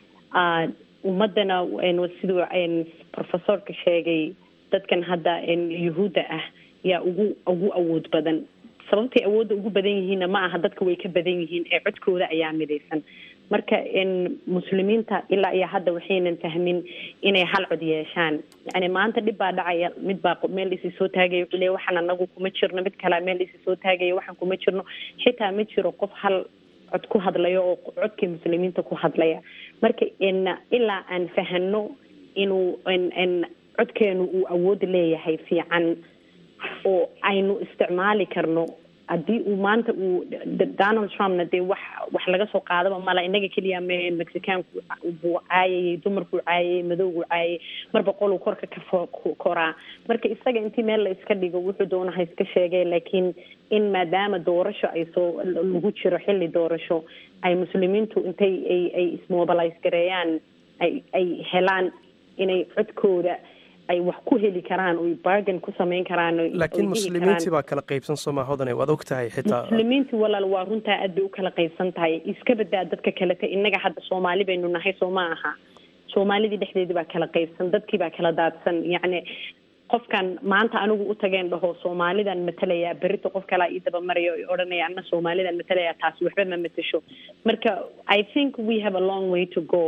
ummadana siduu professorka sheegay dadkan hadda yuhuudda ah yaa ugu ugu awood badan sababtay awoodda ugu badan yihiinna ma aha dadka way ka badan yihiin ee codkooda ayaa midaysan marka muslimiinta ilaa iyo hadda waxaynan fahmin inay hal cod yeeshaan yani maanta dhib baa dhacaya mid baa meel isi soo taagaya wuxuu leeya waxaan anagu kuma jirno mid kalea meel isi soo taagaya waxaan kuma jirno xitaa ma jiro qof hal cod ku hadlayo oo codkii muslimiinta ku hadlaya marka ilaa aan fahano inuu codkeenu uu awood leeyahay fiican oo aynu isticmaali karno haddii uu maanta uu donald trumpna dee wax wax laga soo qaadaba mala inaga keliya me mexicaanku buu caayayay dumarkuu caayayay madowgu caayay marba qoluu korka ka koraa marka isaga intii meel la iska dhigo wuxuu doonaha iska sheegay laakiin in maadaama doorasho ay soo lagu jiro xilli doorasho ay muslimiintu intay ay ay ismobilise gareeyaan ay ay helaan inay codkooda ay wax ku heli karaan oy bargain ku samayn karaan laakiin muslimiintii baa kala qaybsan sooma hodane waad og tahay xitaa muslimiintii walaal waa runtaa aad bay u kala qaybsan tahay iska badaa dadka kalete innaga hadda soomaali baynu nahay soo ma aha soomaalidii dhexdeedii baa kala qaybsan dadkii baa kala daadsan yacni qofkan maanta anigu u tageen dhaho soomaalidan matalayaa berito qof kalaa ii dabamarayo o odhanaya ana soomaalidan matalayaa taasi waxba ma matasho marka i think we have a long way to go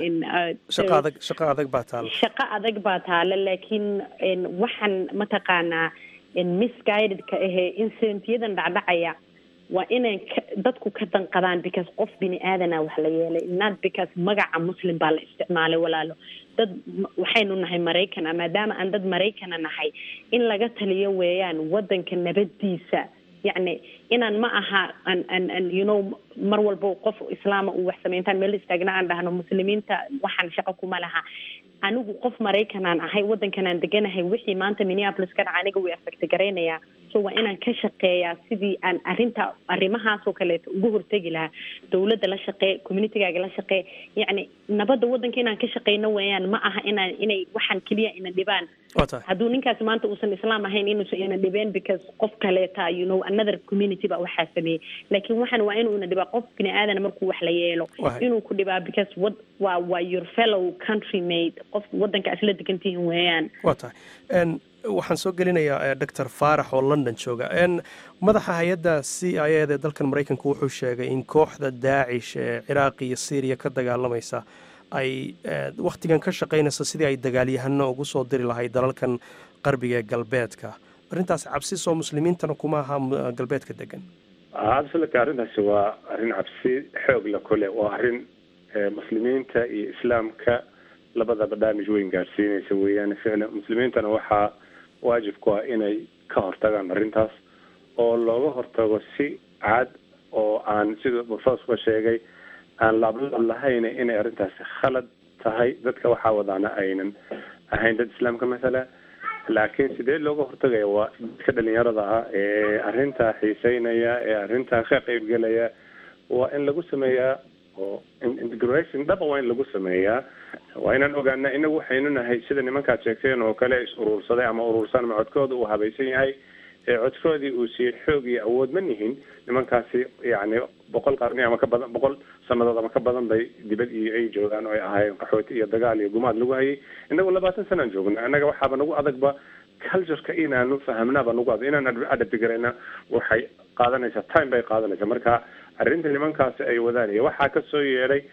shaqa adag shaqa adag baa taala shaqo adag baa taala laakiin waxaan mataqaanaa misguidedka ahee incidentyadan dhacdhacaya waa inay dadku ka danqadaan because qof bini aadana wax la yeelay not because magaca muslim baa la isticmaalay walaalo dad waxaynu nahay maraykana maadaama aan dad maraykana nahay in laga taliyo weeyaan wadanka nabadiisa yacni inaan ma aha an an an you know mar walba qof islaama uu wax sameyntaan meel istaagna aan dhahno muslimiinta waxaan shaqo kuma laha anigu qof maraykanaan ahay wadankanaan deganahay wixii maanta minneapolis ka dhaca aniga way affecti garaynayaa so waa inaan ka shaqeeyaa sidii aan arrinta arrimahaasoo kaleeto uga hortegi lahaa dawladda la shaqee communitygaaga la shaqee yacni nabadda waddanka inaan ka shaqeyno weeyaan ma aha inaan inay waxaan keliya ina dhibaan hadduu ninkaasi maanta uusan islaam ahayn inuusan ina dhibeen because qof kaleeta you know another community baa waxaa sameeyey laakiin waxaan waa inuu ina dhibaa qof bini aadana markuu wax la yeelo inuu ku dhibaa because wad waa waa your fellow country mate qof waddanka isla degantihiin weeyaan waa tahay waxaan soo gelinayaa doctor faarax oo london jooga madaxa hay-adda c i a da dalkan maraykanku wuxuu sheegay in kooxda daacish ee ciraaq iyo syriya ka dagaalamaysa ay wakhtigan ka shaqaynayso sidii ay dagaalyahano ugu soo diri lahayd dalalkan qarbiga ee galbeedka arrintaas cabsi soo muslimiintana kuma aha galbeedka degan absolutely arrintaasi waa arrin cabsi xoog la kule waa arrin muslimiinta iyo islaamka labada barnaamij weyn gaadhsiinaysa weeyaan ficlan muslimiintana waxaa waajib ku ah inay ka hortagaan arrintaas oo looga hortago si cad oo aan sida professorka sheegay aan laablaab lahayn inay arrintaasi khalad tahay dadka waxaa wadaana aynan ahayn dad islaamka masala laakiin sidee looga hortagaya waa dadka dhalinyarada ah ee arrintaa xiiseynaya ee arrintaa ka qeybgelaya waa in lagu sameeyaa oo integration dhaba waa in lagu sameeyaa waa inaan ogaana inagu waxaynu nahay sida nimankaad sheegteen oo kale is uruursaday ama uruursan ama codkooda uu habaysan yahay ee codkoodii uu siiyey xoog iyo awood ma nihin nimankaasi yacni boqol qarni ama ka badan boqol sanadood ama ka badan bay dibad iyo ay joogaan oo ay ahaayeen qaxooti iyo dagaal iyo gumaad lagu hayay inagu labaatan sanaan joogna annaga waxaaba nagu adagba cultureka inaanu fahamnaaba nagu adag inaan adabtigarayna waxay qaadanaysaa time bay qaadanaysaa marka arrinta nimankaasi ay wadaan iyo waxaa ka soo yeedhay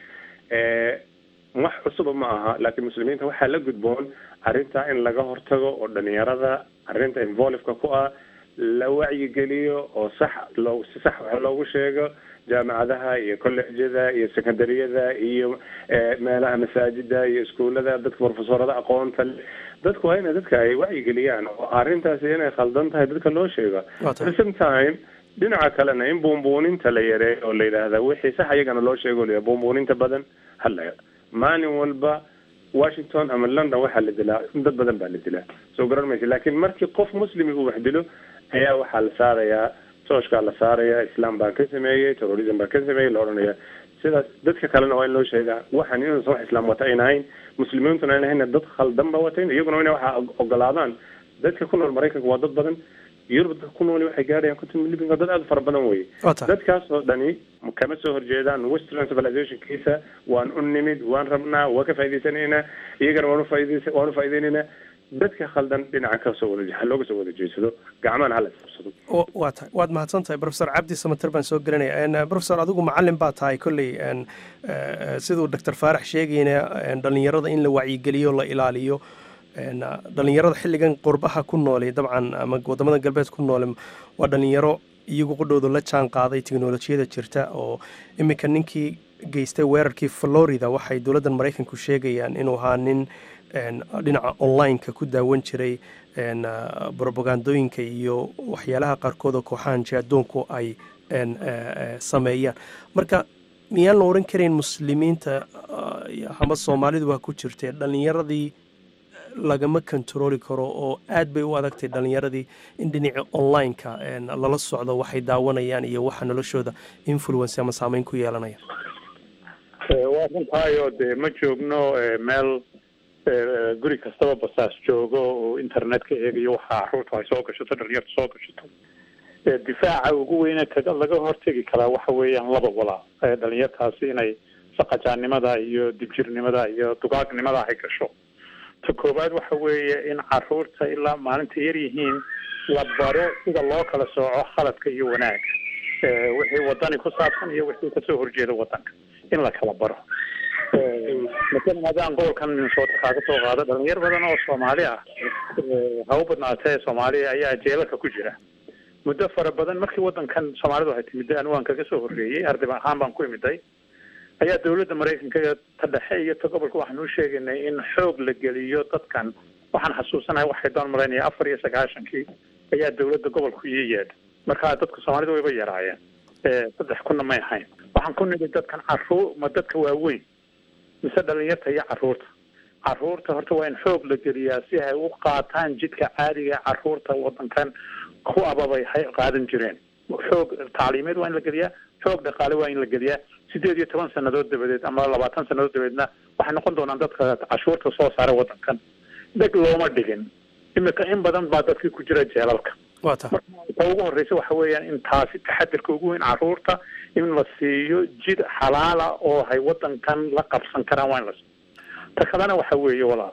wax cusuba ma aha laakiin muslimiinta waxaa la gudboon arrintaa in laga hortago oo dhalinyarada arrinta involiveka ku ah la wacyigeliyo oo sax loo si sax wax loogu sheego jaamacadaha iyo collegjyada iyo secondaryada iyo meelaha masaajida iyo iskuullada dadka profesorada aqoonta dadku waa ina dadka ay wacyigeliyaan oo arrintaasi inay khaldan tahay dadka loo sheego at the same time dhinaca kalena in buunbuuninta la yareeyo oo la yidhaahda wixii sax iyagana loo sheego la buunbuuninta badan hala maalin walba washington ama london waxaa la dilaa dad badan baa la dilaa soo garan maysa laakiin markii qof muslimi uu wax dilo ayaa waxaa la saarayaa tooshkaa la saaraya islam baan ka sameeyey terrorism baan ka sameeyey la odhanaya sidaas dadka kalena waa in loo sheegaa waxaan inuusan wax islaam wata ayn ahayn muslimiintuna ayn ahayn dad khaldan ba watayn iyaguna ina waxaa ogolaadaan dadka ku nool maraykanka waa dad badan yurub dadka ku nool waxay gaadhayaan konton milyan dad aada fara badan wey dadkaas oo dhani kama soo horjeedaan western civilizationkiisa waan u nimid waan rabnaa waa ka faa'idaysanaynaa iyagana waan ufaaidays waan ufaa'idaynayna dadka khaldan dhinaca kasoo wada ha looga soo wada jeedsado gacmahana hala isqabsado waa tahay waad mahadsan tahay profesor cabdi samater baan soo gelinaya profesor adigu macalin baa tahay kolley siduu doctor faarax sheegayna dhalinyarada in la wacyigeliyo la ilaaliyo dhalinyarada xilligan qurbaha ku noole dabcan ama wadamada galbeed ku noole waa dhalinyaro iyagu qudhooda la jaan qaaday teknolojiyada jirta oo iminka ninkii geystay weerarkii florida waxay dowladdan maraykanku sheegayaan inuu ahaa nin dhinaca online-ka ku daawan jiray robagandooyinka iyo waxyaalaha qaarkood oo kooxahan jaadoonku ay sameeyaan marka miyaan la oran karayn muslimiinta ama soomaalidu waa ku jirtee dhalinyaradii lagama kontarooli karo oo aad bay u adagtay dhalinyaradii in dhinaca online-ka lala socdo waxay daawanayaan iyo waxa noloshooda influence ama saameyn ku yeelanaya waa runtaayo dee ma joogno meel guri kastaba basaas joogo oo internet-ka eegayo waxa caruurta ay soo gashato dhalinyarta soo gashato difaaca ugu weyne kaga laga hortegi karaa waxa weeyaan laba walaa dhalinyartaasi inay saqajaannimada iyo dibjirnimada iyo dugaagnimada ay gasho ta koowaad waxa weeye in caruurta ilaa maalinta yar yihiin la baro sida loo kala sooco khaladka iyo wanaag wixii wadani ku saabsan iyo wixii kasoo horjeeda wadanka in la kala baro masalan haddaan gobolkan minnesota kaaga soo qaado dhalinyar badan oo soomaali ah ha u badnaatee soomaaliya ayaa jeelalka ku jira muddo fara badan markii wadankan soomaalidu ay timid anigu aan kaga soo horreeyey arday ahaan baan ku imiday ayaa dawladda maraykanka ta dhexe iyo ta gobolka waxaan u sheegaynay in xoog la geliyo dadkan waxaan xasuusanahay waxay doon malaynaya afar iyo sagaashankii ayaa dawladda gobolku ii yeedha markaa dadka soomaalida wayba yaraayeen saddex kunna may ahayn waxaan ku nidhi dadkan caruur ma dadka waaweyn mise dhalinyarta iyo caruurta caruurta horta waa in xoog la geliyaa si ay u qaataan jidka caadiga caruurta wadankan ku ababay hay qaadan jireen xoog tacliimeed waa in la geliyaa xoog dhaqaale waa in la geliyaa sideed iyo toban sanadood dabadeed ama labaatan sanadood dabadeedna waxay noqon doonaan dadka cashuurta soo saara wadankan dheg looma dhigin imika in badan baa dadkii ku jira jeelalka wata ta ugu horreysa waxa weeyaan in taasi taxadirka ugu weyn caruurta in la siiyo jid xalaala oo hay wadankan la qabsan karaan waa in la siiyo ta kalena waxa weeye walaal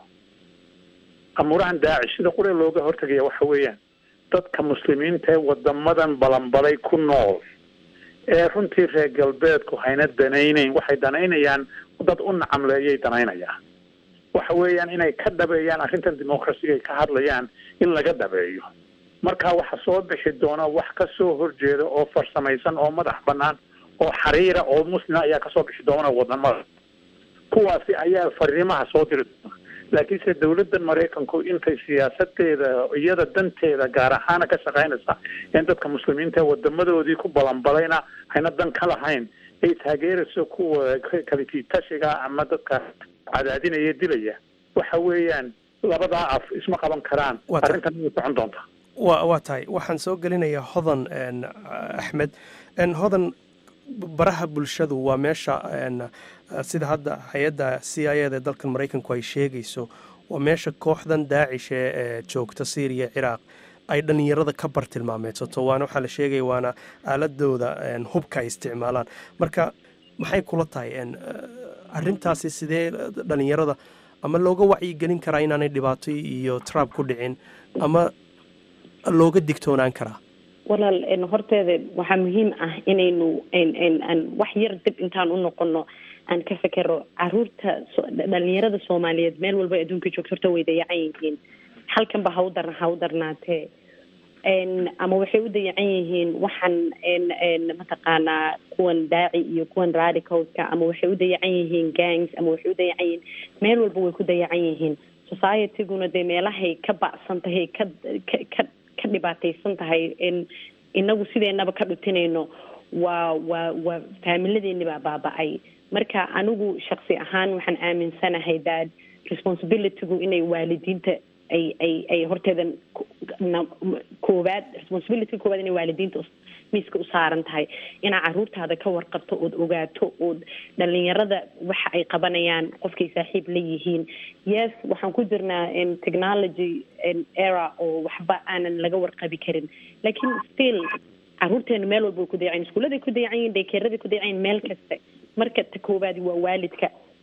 amuurahan daacish sida qure looga hortagaya waxa weeyaan dadka muslimiinta ee wadamadan balanbalay ku nool ee runtii reer galbeedku hayna danaynayn waxay danaynayaan dad u nacamleeyay danaynayaan waxa weeyaan inay ka dhabeeyaan arrintan dimuqrasiga ay ka hadlayaan in laga dhabeeyo marka waxa soo bixi doona wax ka soo horjeeda oo farsamaysan oo madax banaan oo xariira oo muslima ayaa kasoo bixi doona wadamada kuwaasi ayaa fariimaha soo diri doona laakiinse dawladdan maraykanku intay siyaasadeeda iyada danteeda gaar ahaana ka shaqaynaysa in dadka muslimiinta wadamadoodii ku balanbalayna hayna dan ka lahayn ay taageerayso kuwa kalitiitashiga ama dadka cadaadinaya dilaya waxa weeyaan labadaa af isma qaban karaan arrintan way socon doontaa wa waa tahay waxaan soo gelinayaa hodan axmed hodan baraha bulshadu waa meesha sida hadda hay-adda c i eda dalkan maraykanku ay sheegayso waa meesha kooxdan daacish ee joogta syriya ciraaq ay dhallinyarada ka bartilmaameedsato waana waxaa la sheegaya waana aaladooda hubka ay isticmaalaan marka maxay kula tahay arrintaasi sidee dhallinyarada ama looga wacyigelin karaa inaanay dhibaato iyo trab ku dhicin ama looga digtoonaan karaa walaal horteeda waxaa muhiim ah inaynu aan wax yar dib intaan u noqono aan ka fekero caruurta dhalinyarada soomaaliyeed meel walba adduunka joogto horta way dayacan yihiin halkanba ha u dar ha u darnaatee ama waxay u dayacan yihiin waxaan mataqaanaa kuwan daaci iyo kuwan radicalska ama waxay u dayacan yihiin gangs ama waxay u dayacan yihiin meel walba way ku dayacan yihiin societyguna dee meelahay ka bacsan tahay ka ka ka dhibaataysan tahay inagu sideenaba ka dhutinayno waa waa waa faamiladeeni baa baaba-ay marka anigu shaksi ahaan waxaan aaminsanahay that responsibilitygu inay waalidiinta ay ay ay horteeda koowaad responsibilityga koowaad inay waalidiinta miiska u saaran tahay inaa caruurtaada ka warqabto ood ogaato ood dhalinyarada waxa ay qabanayaan qofkay saaxiib la yihiin yes waxaan ku jirnaa technology era oo waxba aanan laga warqabi karin lakin still caruurteenu meel walba way ku dayacayin iskuuladay ku dayacan yihin daykeeraday ku dayacan yihin meel kasta marka ta koowaadi waa waalidka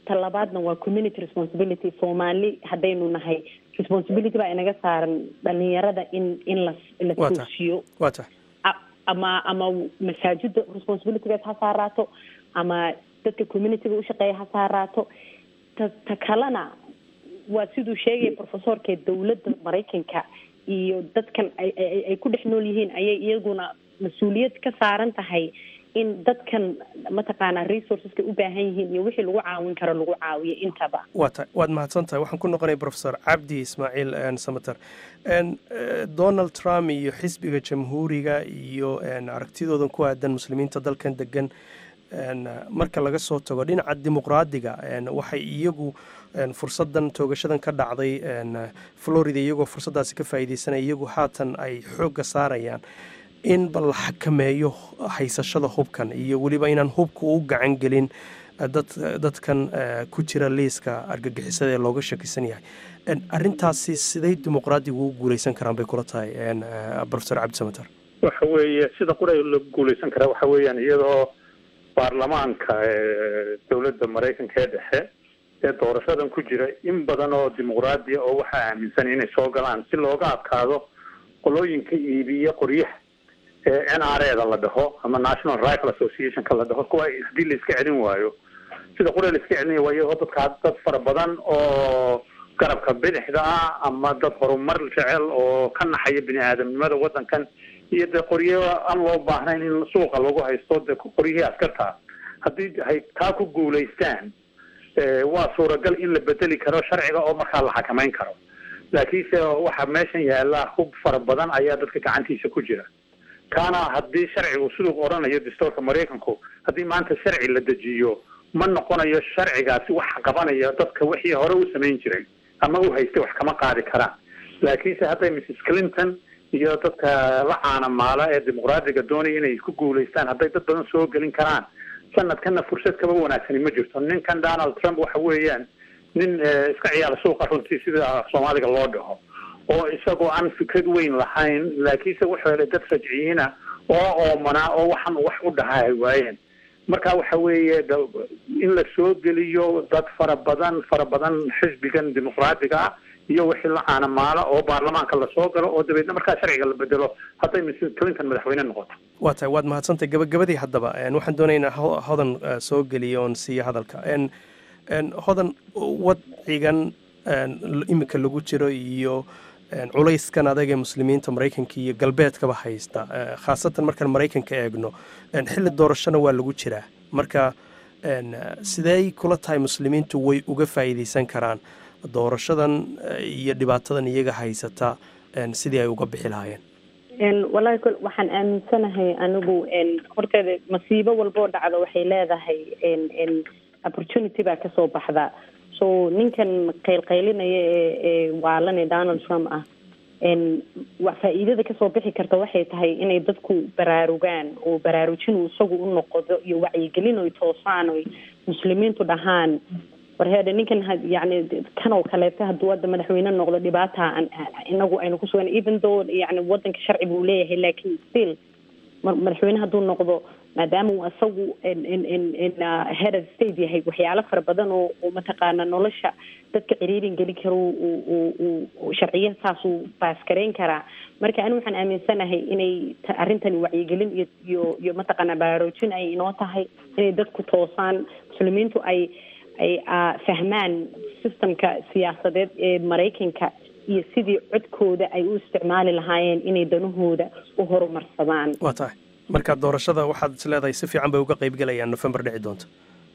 talabaadna waa community responsibility soomaali haddaynu nahay responsibility baa inaga saaran dhalinyarada in in la la Waa tahay. toosiyo waa tahay A- ama ama masaajida responsibilitygeed ha saaraato ama dadka communityga ushaqeeya ha saaraato ta ta kalena waa siduu sheegaya professorka dowladda maraykanka iyo dadkan ay ay- ay ku dhex nool yihiin ayay iyaguna mas-uuliyad ka saaran tahay in dadkan mataqaanaa resourceska u baahan yihiin iyo wixii lagu caawin karo lagu caawiyo intaba waa tahay waad mahadsan tahay waxaan ku noqonaya professor cabdi ismaaciil een, samater een, eh, donald trump iyo xisbiga jamhuuriga iyo een, aragtidoodan ku aadan muslimiinta dalkan degan een, marka laga soo tago dhinaca dimuqraadiga een, waxay iyagu een, fursadan toogashadan ka dhacday een, florida iyagoo fursaddaasi ka faa'iideysanaya iyagu haatan ay xoogga saarayaan in bal la xakameeyo haysashada hubkan iyo weliba inaan hubka u gacan gelin eh, dad dadkan eh, ku jira liiska argagixisada ee looga shakisan yahay En, arrintaasi siday dimuqraadigu u guuleysan karaan bay kula tahay en, eh, professor cabdi samater waxa weeye sida qura la guuleysan karaa waxa weeyaan iyadoo baarlamaanka ee dowladda maraykanka ee dhexe ee doorashadan ku jira in badan oo dimuqraadiya oo waxaa aaminsan inay soo galaan si looga adkaado qolooyinka iibiya qoryaha ee n r e da la dhaho ama national rifle associationka la dhaho kuwa haddii la iska celin waayo sida qura la iska celinaya waa iyagoo dadka dad fara badan oo garabka bidixda ah ama dad horumar jecel oo ka naxaya bini aadamnimada wadankan iyo dee qoryo aan loo baahnayn in suuqa lagu haysto dee qoryihii askarta haddii ay taa ku guulaystaan eh, waa suuragal in la bedeli karo sharciga oo markaa la xakameyn karo laakiinse waxa meeshan yaala hub fara badan ayaa dadka gacantiisa ku jira kaana haddii sharcigu siduu odhanayo dastuurka maraykanku haddii maanta sharci la dejiyo ma noqonayo sharcigaasi wax qabanaya dadka wixii hore u samayn jiray ama u haystay wax kama qaadi karaan laakiinse hadday mrs clinton iyo dadka la caanamaala ee dimuqraadiga doonaya inay ku guulaystaan hadday dad badan soo gelin karaan sanadkana fursad kaba wanaagsani ma jirto ninkan donald trump waxa weeyaan nin eh, iska ciyaara suuqa runtii sida soomaaliga loo dhaho oo isagoo aan fikrad weyn lahayn laakiinse wuxuu helay dad rajciyiina oo oomanaa oo waxan wax u dhahaa ay waayeen marka waxa weeye da- in la soo geliyo dad fara badan fara badan xisbigan dimuqraadiga ah iyo wixii la caanamaala oo baarlamaanka lasoo galo oo dabeedna markaa sharciga la bedelo hadday mrs clinton madaxweyne noqoto waa tahay waad mahadsantahay gabagabadii haddaba en, waxaan doonaynaa ho- hodan eh, soo geliyo oon siiyo hadalka En- en, hodan wadcigan en, l- iminka lagu jiro iyo en, culayskan adag ee muslimiinta maraykanka iyo galbeedkaba haysta eh, khaasatan markaan maraykanka eegno en, xilli doorashona waa lagu jiraa marka en, eh, sidee kula tahay muslimiintu way uga faa'iideysan karaan doorashadan eh, iyo dhibaatadan iyaga haysata en, sidii ay uga bixi lahaayeen En, wallaahi kol waxaan aaminsanahay anigu en, horteeda masiibo walboo dhacdo waxay leedahay en en opportunity baa kasoo baxda so ninkan qaylqaylinaya ee ee waalane donald trump ah en wa faa'iidada kasoo bixi karta waxay tahay inay dadku baraarugaan oo baraarujin uu isagu u noqdo iyo wacyigelin oy toosaan oy muslimiintu dhahaan warheede ninkan ha- yacni kan oo kaleeto hadduu hadda madaxweyne noqdo dhibaata aan inagu aynu ku sugan even though yacni wadanka sharci buu leeyahay laakiin still mar- madaxweyne hadduu noqdo maadaama uu isagu in- in- in- in, uh, head of state yahay waxyaalo fara badan oo oo mataqaana nolosha dadka ciriirin gelin karo uu- uu- uu- uu sharciya saasuu baaskareyn karaa marka anigu waxaan aaminsanahay inay ta- arrintani wacyigelin iyo iyo iyo mataqaana baraarujin ay inoo tahay inay dadku toosaan muslimiintu ay ay ah, fahmaan systemka siyaasadeed ee maraykanka iyo sidii codkooda ay u isticmaali lahaayeen inay danahooda u horumarsadaan waa tahay marka doorashada waxaad is leedahay si fiican bay uga qaybgalayaan november dhici doonta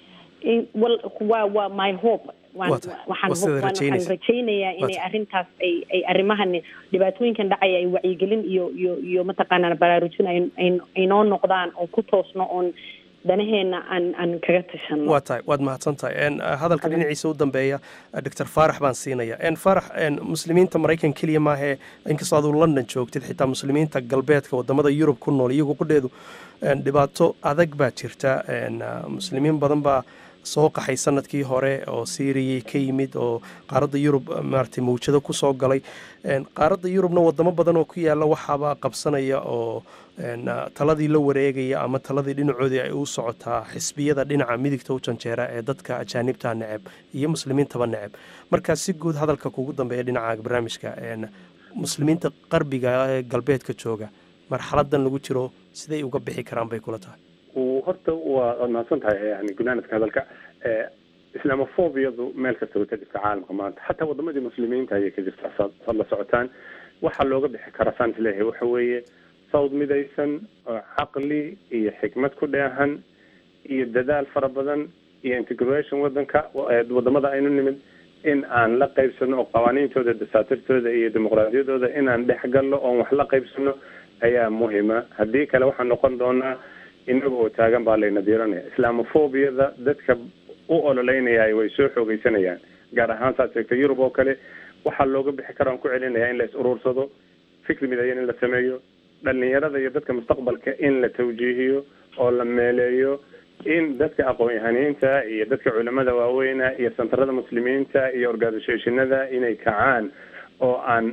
In- wal- waa waa my hope Waan- Waa tahay. waxaan Waa sidaad hope- waan- waxaan rajaynaysa. rajaynayaa Waa inay tahay. arrintaas ay ay arrimahan dhibaatooyinkan dhacaya ay wacyigelin iyo iyo iyo mataqaanaa baraarujin ay ay- ay noo noqdaan oo ku toosno oon danaheena aan aan kaga tashano waa tahay waad mahadsan tahay En, uh, hadalka dhinaciisa u dambeeya uh, dr faarax baan siinaya En, faarax en, muslimiinta maraykan keliya maahee inkastoo aduu london joogtid xitaa muslimiinta galbeedka wadamada yurub ku nool iyagu qudheedu en, dhibaato adag baa jirta En, uh, muslimiin badan baa soo qaxay sanadkii hore oo siiriyay ka yimid oo qaaradda yurub maaragtay mawjado ku soo galay qaaradda yurubna wadamo badan oo ku yaalla waxaaba qabsanaya oo taladii la wareegaya ama taladii dhinacoodii ay u socotaa xisbiyada dhinaca midigta u janjeera ee dadka ajaanibta neceb iyo muslimiintaba neceb markaa si guud hadalka kugu dambeeya dhinaca barnaamijka muslimiinta qarbiga ee galbeedka jooga marxaladan lagu jiro siday uga bixi karaan bay kula tahay horta waa waad mahadsan tahay yani gunaanadka hadalka islamophobiyadu meel kasta way ka jirta caalamka maanta xataa wadamadii muslimiinta ayay ka jirta saad la socotaan waxaa looga bixi karaa saan isleeyahay waxa weeye sawd midaysan oo caqli iyo xikmad ku dheehan iyo dadaal fara badan iyo integration wadanka wadamada aynu nimid in aan la qaybsano oo qawaaniintooda dasaatirtooda iyo dimuqraadiyadooda inaan dhex galno oon wax la qaybsano ayaa muhima haddii kale waxaan noqon doonaa inaga oo taagan baa layna diiranaya islamophobiyada dadka u ololeynaya way soo xoogeysanayaan gaar ahaan saad sheegtay yurub oo kale waxaa looga bixi kara aan ku celinaya in la is uruursado fikri midayan in la sameeyo dhalinyarada iyo dadka mustaqbalka in la tawjiihiyo oo la meeleeyo in dadka aqoon-yahaniinta iyo dadka culamada waaweyna iyo santarada muslimiinta iyo organisationada inay kacaan oo aan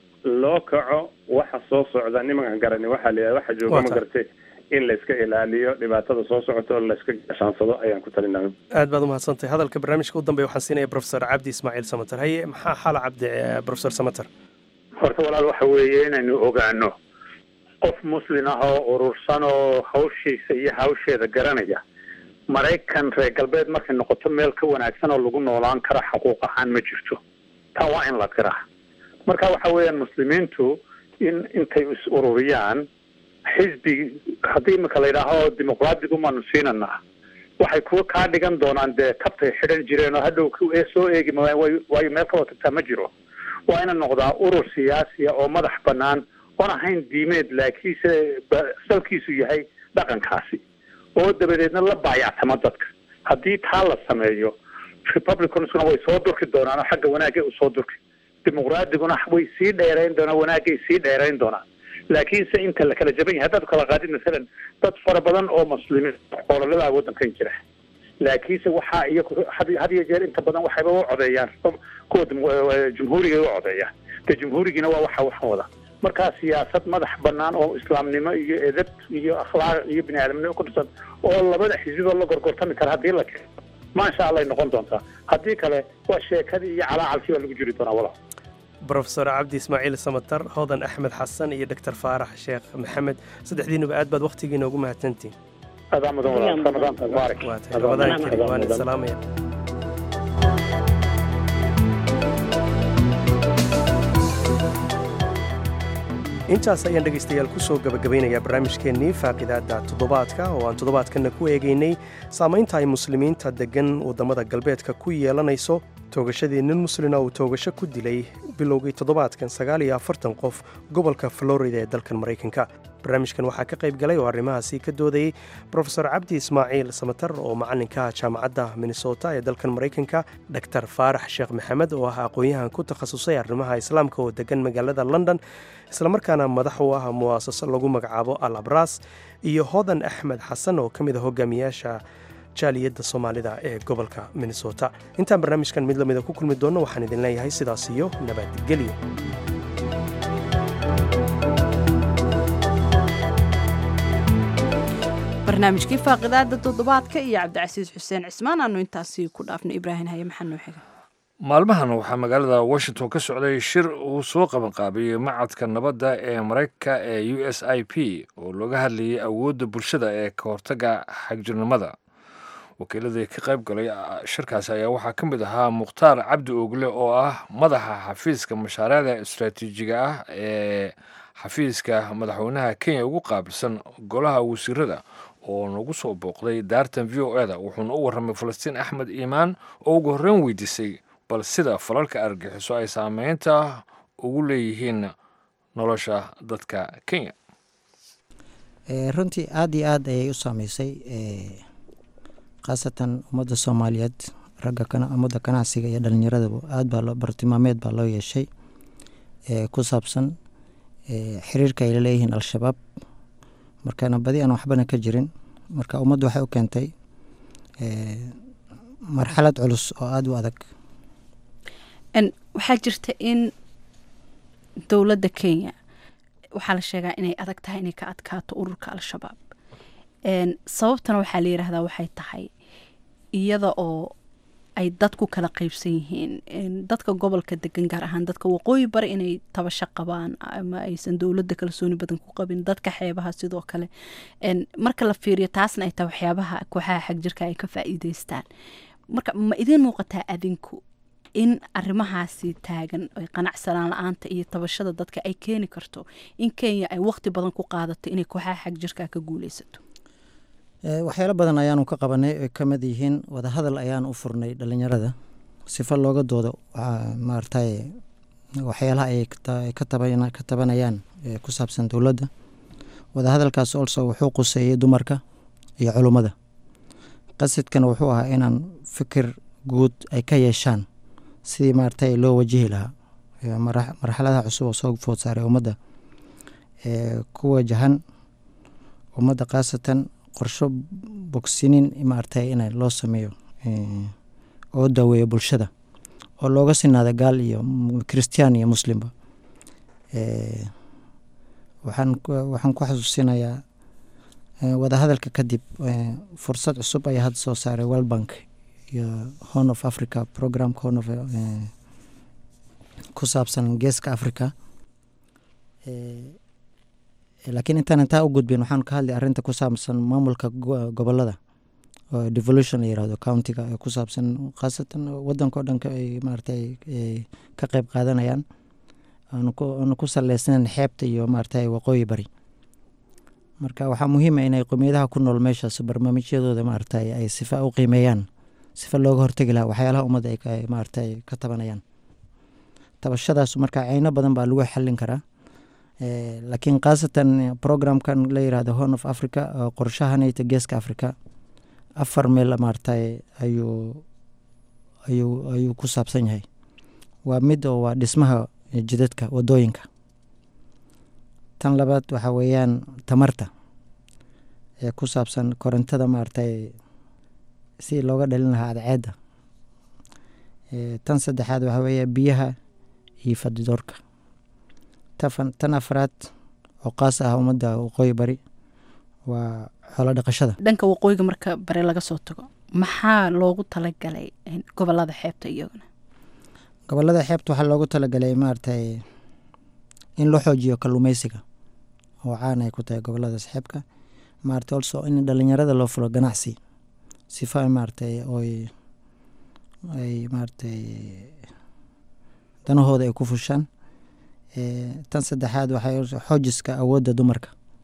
loo kaco waxa soo socda nimankan garani waxaa la waxa jooga ma gartay in la iska ilaaliyo dhibaatada soo socota oo la iska gashaansado ayaan ku talinaa aad baad umahadsantahay hadalka barnaamijka u dambeya waxaan siinaya profesor cabdi ismaaciil samater haye maxaa xala cabdi profesor samater horta walaal waxa weeye inaynu ogaano qof muslin ah oo urursan oo hawshiisa iyo hawsheeda garanaya maraykan reer galbeed markay noqoto meel ka wanaagsan oo lagu noolaan kara xuquuq ahaan ma jirto taa waa in la tiraa marka waxa weeyaan muslimiintu in intay is ururiyaan xisbi haddii imika la yidhaaho dimuqraadigu maanu siinanaa waxay kuwa kaa dhigan doonaan dee tabtay xidhan jireen oo hadhow soo eegi maayaan way waayo meel kaloo tagtaa ma jiro waa ina noqdaa urur siyaasiya oo madax banaan oon ahayn diimeed laakiinse salkiisu yahay dhaqankaasi oo dabadeedna la baayactama dadka haddii taa la sameeyo republicansuna way soo durki doonaan oo xagga wanaagay usoo durki dimuqraadiguna way sii dheerayn doonaan wanaagay sii dheerayn doonaan laakiinse inta la kala jaban yahay haddaad kala qaadid masalan dad fara badan oo muslimiin ololadaa waddankan jira laakiinse waxaa iyagu had iyo jeer inta badan waxayba u codeeyaan kuwa jumhuuriga u codeeyaan de jumhuurigiina waa waxa waxan wada markaa siyaasad madax banaan oo islaamnimo iyo edab iyo akhlaaq iyo bini aadamnimo ku dhisan oo labada xisbidoo la gorgortami kara haddii la keeno maasha allay noqon doontaa haddii kale waa sheekadii iyo calaacalkii baa lagu jiri doonaa walaal brofesor cabdi ismaaciil samatar hodan axmed xasan iyo doctor faarax sheekh maxamed saddexdiinuba aad baad wakhtigiina ugu mahadsantihin adaa mudan walaal ramadaanka mubaarak ramadaan karim waan salaamaya intaas ayaan dhegaystayaal ku soo gabagabaynayaa barnaamijkeennii faaqidaadda toddobaadka oo aan toddobaadkanna ku eegaynay saamaynta ay muslimiinta deggan waddamada galbeedka ku yeelanayso toogashadii nin muslina uu toogasho ku dilay bilowgii toddobaadkan sagaal iyo afartan qof gobolka florida ee dalkan maraykanka barnaamijkan waxaa ka qayb galay oo arrimahaasi ka doodayey brofesor cabdi ismaaciil samatar oo macallinka jaamacadda minnesota ee dalkan maraykanka doctor faarax sheekh maxamed oo ah aqoon-yahan ku takhasusay arrimaha islaamka oo degan magaalada london islamarkaana madax u ah mu'asaso lagu magacaabo al abras iyo hodan axmed xasan oo ka mid a hogaamiyaasha jaaliyadda soomaalida ee gobolka minnesota intaan barnaamijkan mid lamida ku kulmi doonno waxaan idin leeyahay sidaas iyo nabadgelyo barnaamijkii faaqidaada toddobaadka iyo cabdicasiis xuseen cismaan aanu intaasi ku dhaafnay ibraahim haye maxaa noo xiga maalmahan waxaa magaalada washington ka socday shir uu soo qabanqaabiyey macadka nabadda ee maraykanka ee u s i p oo looga hadlayay awoodda bulshada ee ka hortagga xagjirnimada wakiiladii ka qayb galay shirkaasi ayaa waxaa ka mid ahaa mukhtaar cabdi ogle oo ah madaxa xafiiska mashaariicda istaraatiijiga ah ee xafiiska madaxweynaha kenya ugu qaabilsan golaha wasiirada oo nagu soo booqday daartan v o eda wuxuuna u warramay falastiin axmed iimaan oo ugu horreyn weydiisay bal sida falalka argaxiso ay saameynta ugu leeyihiin nolosha dadka kenya runtii aada iyo aad ayay u saameysay khaasatan ummadda soomaaliyeed ragga ummadda ganacsiga iyo dhalinyaradaba aad baa loo bartilmaameed baa loo yeeshay ku saabsan xiriirka ay laleeyihiin al-shabaab markana badi aan waxbana ka jirin marka ummaddu waxay u keentay marxalad culus oo aada u adag waxaa jirta in dowladda kenya waxaa la sheegaa inay adag tahay inay ka adkaato ururka al-shabaab sababtana waxaa la yidhaahdaa waxay tahay iyada oo ay dadku kala qeybsan yihiin dadka gobolka degan gaar ahaan dadka waqooyi bari inay tabasho qabaan ama aysan dowladda kalsooni badan ku qabin dadka xeebaha sidoo kale marka la fiiriyo taasna ay tahay waxyaabaha kooxaha xagjirka ay ka faa'iideystaan marka ma idiin muuqataa adinku in arrimahaasi taagan ay qanacsanaan la-aanta iyo tabashada dadka ay keeni karto in kenya ay waqti badan ku qaadato inay kooxaha xagjirka ka guuleysato waxyaalo badan ayaanu ka qabanay ay ka mid yihiin wadahadal ayaan u furnay dhalinyarada sifa looga doodo maaragtay waxyaalaha ay ka tabanayaan ku saabsan dowladda wadahadalkaas olso wuxuu quseeyey dumarka iyo culummada qasidkana wuxuu ahaa inaan fikir guud ay ka yeeshaan sidii maaragtay loo wajihi lahaa marxaladaha cusub oo soo food saaray ummadda ku wajahan ummadda khaasatan qorsho bogsinin maaragtay in loo sameeyo oo daaweeyo bulshada oo looga sinaada gaal iyo christian iyo muslimba waxaan waxaan ku xasuusinayaa wadahadalka kadib fursad cusub ayaa hadda soo saaray world bank iyo horn of africa programka horn of ku saabsan geeska africa laakiin intaan intaa u gudbin waxaan ka hadlay arrinta ku saabsan maamulka gobolada oo devolution la yirahdo countiga ee ku saabsan khaasatan wadanka o dhan ay maaragtay ka qeyb qaadanayaan aanu ku saleysnayn xeebta iyo maaragtay waqooyi bari marka waxaa muhiima inay qowmiyadaha ku nool meeshaas barnaamijyadooda maaragtay ay sifa u qiimeeyaan sifa looga hortegi lahaa waxyaalaha ummadda ay maaragtay ka tabanayaan tabashadaas marka ceyno badan baa lagu xallin karaa laakiin khaasatan programkan la yirahdo horn of africa oo qorshahanayta geeska africa afar meel maaragtay ayuu ayuu ayuu ku saabsan yahay waa mid oo waa dhismaha jidadka wadooyinka tan labaad waxaa weeyaan tamarta ee ku saabsan korontada maaragtay si looga dhalin lahaa adceedda tan saddexaad waxaa weeya biyaha iyo fadidoorka tan afraad oo qaas ah ummadda waqooyi bari waa xoolo dhaqashada dhanka waqooyiga marka bare laga soo tago maxaa loogu talagalay gobolada xeebta iyaguna gobolada xeebta waxaa loogu talagalay maaragtay in loo xoojiyo kalluumeysiga oo caan ay ku tahay goboladaas xeebka maaragtay also in dhalinyarada loo fulo ganacsi sifa maaragtay oy ay maaragtay danahooda ay ku fushaan tan saddexaad waxay xoojiska awoodda dumarka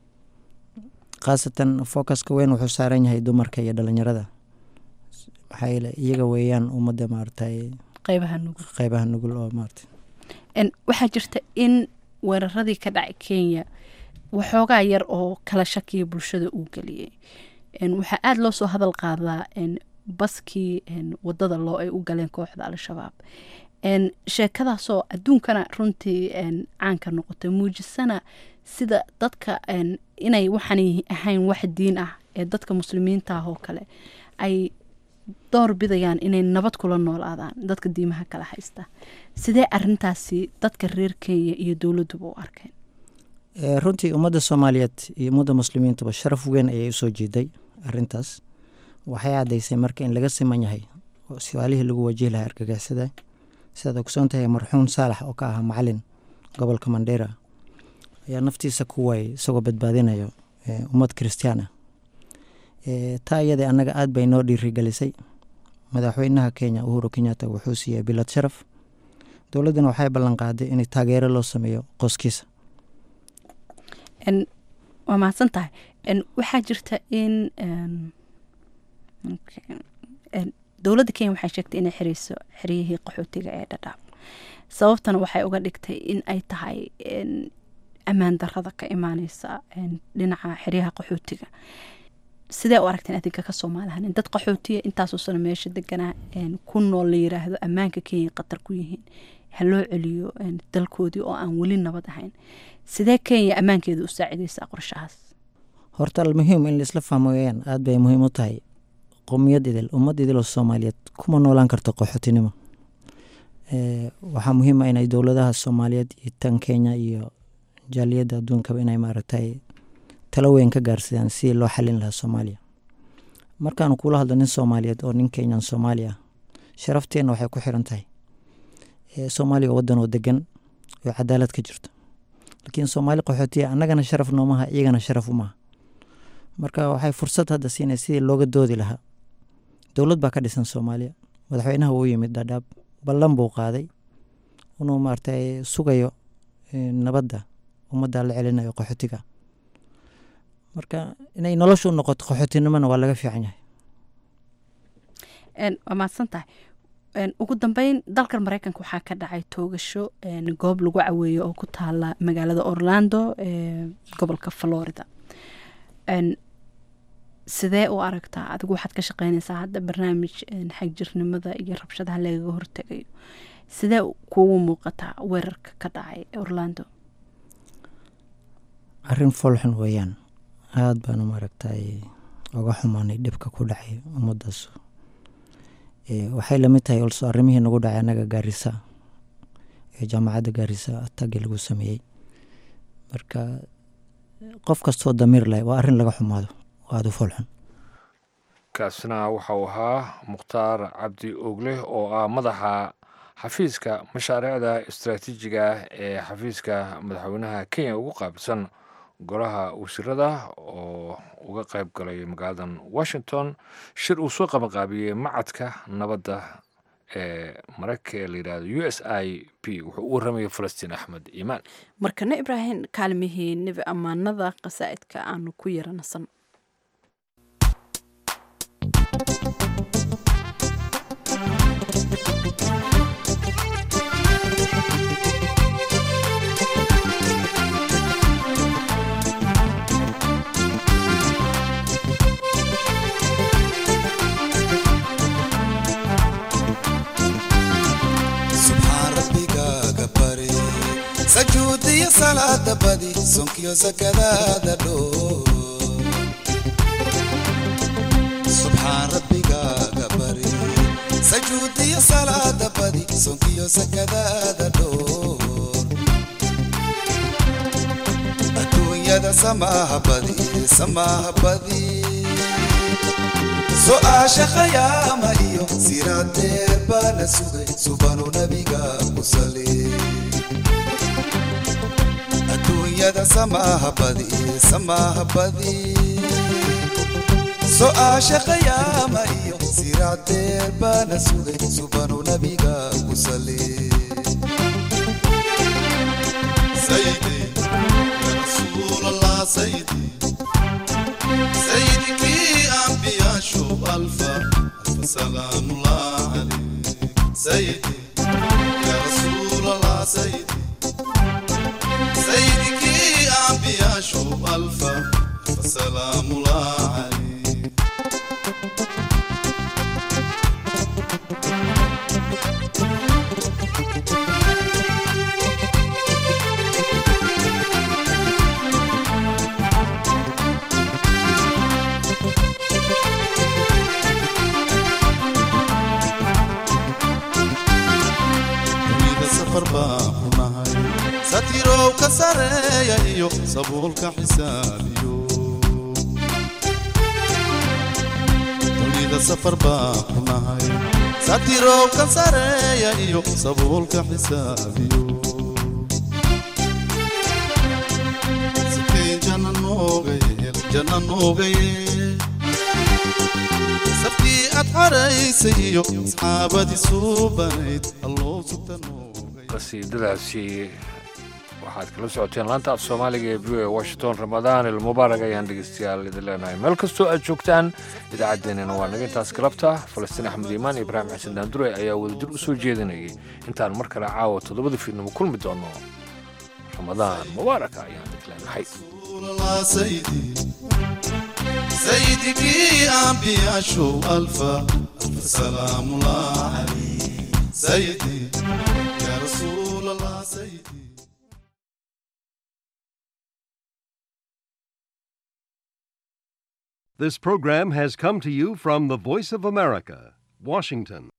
khaasatan focuska weyn wuxuu saaran yahay dumarka iyo dhalinyarada maxaa yeele iyaga weeyaan ummadda maaragtay qeybaha nugul qeybaha nugul oo maaragtay waxaa jirta in weeraradii ka dhacay kenya waxoogaa yar oo kala shakiya bulshada uu geliyey waxaa aada loo soo hadal qaadaa baskii wadada loo ay u galeen kooxda al-shabaab sheekadaasoo adduunkana runtii caanka noqotay muujisana sida dadka inay waxaan ahayn wax diin ah ee dadka muslimiinta ah oo kale ay door bidayaan inay nabad kula noolaadaan dadka diimaha kala haysta sidee arintaasi dadka reer kenya iyo dowladuba u arkeen runtii ummadda soomaaliyeed iyo ummadda muslimiintuba sharaf weyn ayay usoo jeeday arintaas waxay caddaysay marka in laga siman yahay su-aalihii lagu wajihi lahaa argagixisada sidaad ogsoon tahay marxuum saalax oo ka ahaa macalin gobolka mandheera ayaa naftiisa ku waayay isagoo badbaadinayo ummad kiristiyaan ah taa iyada annaga aad bay noo dhiirigelisay madaxweynaha kenya uhuru kenyatta wuxuu siiyey bilad sharaf dowladdana waxay ballan qaaday in taageero loo sameeyo qoskiisa waa mahadsan tahay waxaa jirta in dowladda kenya waxay sheegtay inay xireyso xeryihii qaxootiga ee dhadhaab sababtana waxay uga dhigtay in ay tahay ammaan darada ka imaaneysa dhinaca xeryaha qaxootiga sidee u aragteen adinka ka soomaalihan dad qaxootiya intaasoo sano meesha deganaa ku nool la yiraahdo ammaanka kenya qatar ku yihiin ha loo celiyo dalkoodii oo aan weli nabad ahayn sidee kenya ammaankeeda u saacideysaa qorshahaas horta almuhiim in laisla fahmo weyaan aad bay muhiim u tahay qowmiyad idil ummad idil oo soomaaliyeed kuma noolaan karto qaxootinimo waxaa muhiim ah inay dowladaha soomaaliyeed iyo tan kenya iyo jaaliyadda adduunkaba inay maaragtay talo weyn ka gaarsidaan si loo xalin lahaa soomaaliya markaanu kula hadlo nin soomaaliyeed oo nin kenyan soomaali ah sharafteenna waxay ku xiran tahay soomaaliya waddan oo degan oo cadaalad ka jirto laakiin soomaali qaxootiya annagana sharaf noomaha iyagana sharaf umaha marka waxay fursad hadda siinay sidii looga doodi lahaa dowlad baa ka dhisan soomaaliya madaxweynaha uu yimid dhadhaab ballan buu qaaday inuu maaragtay sugayo nabadda ummadda la celinayo qaxootiga marka inay nolosha u noqoto qaxootinimona waa laga fiican yahay waa mahadsan tahay ugu dambeyn dalkan mareykanka waxaa ka dhacay toogasho goob lagu caweeyo oo ku taala magaalada orlando ee gobolka florida sidee u aragtaa adigu waxaad ka shaqeynaysaa hadda barnaamij xagjirnimada iyo rabshadaha lagaga hortegayo sidee kuugu muuqataa weerarka ka dhacay orlando arrin foolxun weeyaan aada baanu maaragtay uga xumaanay dhibka ku dhacay ummaddaas waxay lamid tahay olso arrimihii nagu dhacay annaga gaarisa ee jaamacadda gaarisa atagi lagu sameeyey marka qof kastoo damiir leh waa arrin laga xumaado aada u foolxun kaasina waxa uu ahaa mukhtaar cabdi ogle oo ah madaxa xafiiska mashaariicda istaraatiijiga ah ee xafiiska madaxweynaha kenya ugu qaabilsan golaha wasiirada oo uga qayb galay magaaladan washington shir uu soo qabanqaabiyey macadka nabadda ee maraykanka ee la yidhahdo u s i p wuxuu u warramayay falastiin axmed iimaan markana ibraahim kaalmihii nebi ammaanada qasaa'idka aanu ku yaranasan sajuudiyo salaada badi sonkiyo sakadaada dhoo subxaan rabbigaaga bari sajuudiyo salaada badi sonkiyo sakadaada dhoo adduunyada samaaha badi samaaha badi su'aasha khayaama iyo siraadeer baa la sugay subanu nabiga ku sali adduunyada samaaha badi samaaha badi su'aasha khayaama iyo siraadeer baa la sugay subanu nabiga ku sali سيدي يا رسول الله سيدي سيدك أنبياء شوف ألفا ألف سلام الله عليك سيدي يا رسول الله سيدي سيدك أنبياء شوف ألفا ألف سلام الله عليك dunida safar baan ku nahay satirow ka sareeya iyo sabuulka xisaabiyo dunida safar baan ku nahay satirow ka sareeya iyo sabuulka xisaabiyo sikayn janna nooga yeel janna nooga yeel safkii aad xaraysay iyo asxaabadii suubanayd alloo sugta qasiidadaasi waxaad kala socoteen laanta af soomaaliga ee v o washington ramadaan ilmubaarak ayaan dhegeystayaal idin leenahay meel kastoo aad joogtaan idaacaddeenina waa naga intaas galabta falastiin axmed iimaan ibraahim xasan daandure ayaa wadajir u soo jeedinayay intaan mar kale caawa toddobada fiidnimo kulmi doono ramadaan mubaaraka ayaan idin leenahay الله سيدي سيدك أنبياء شو ألفا ألف سلام الله عليك سيدي يا رسول الله سيدي This program has come to you from the Voice of America, Washington.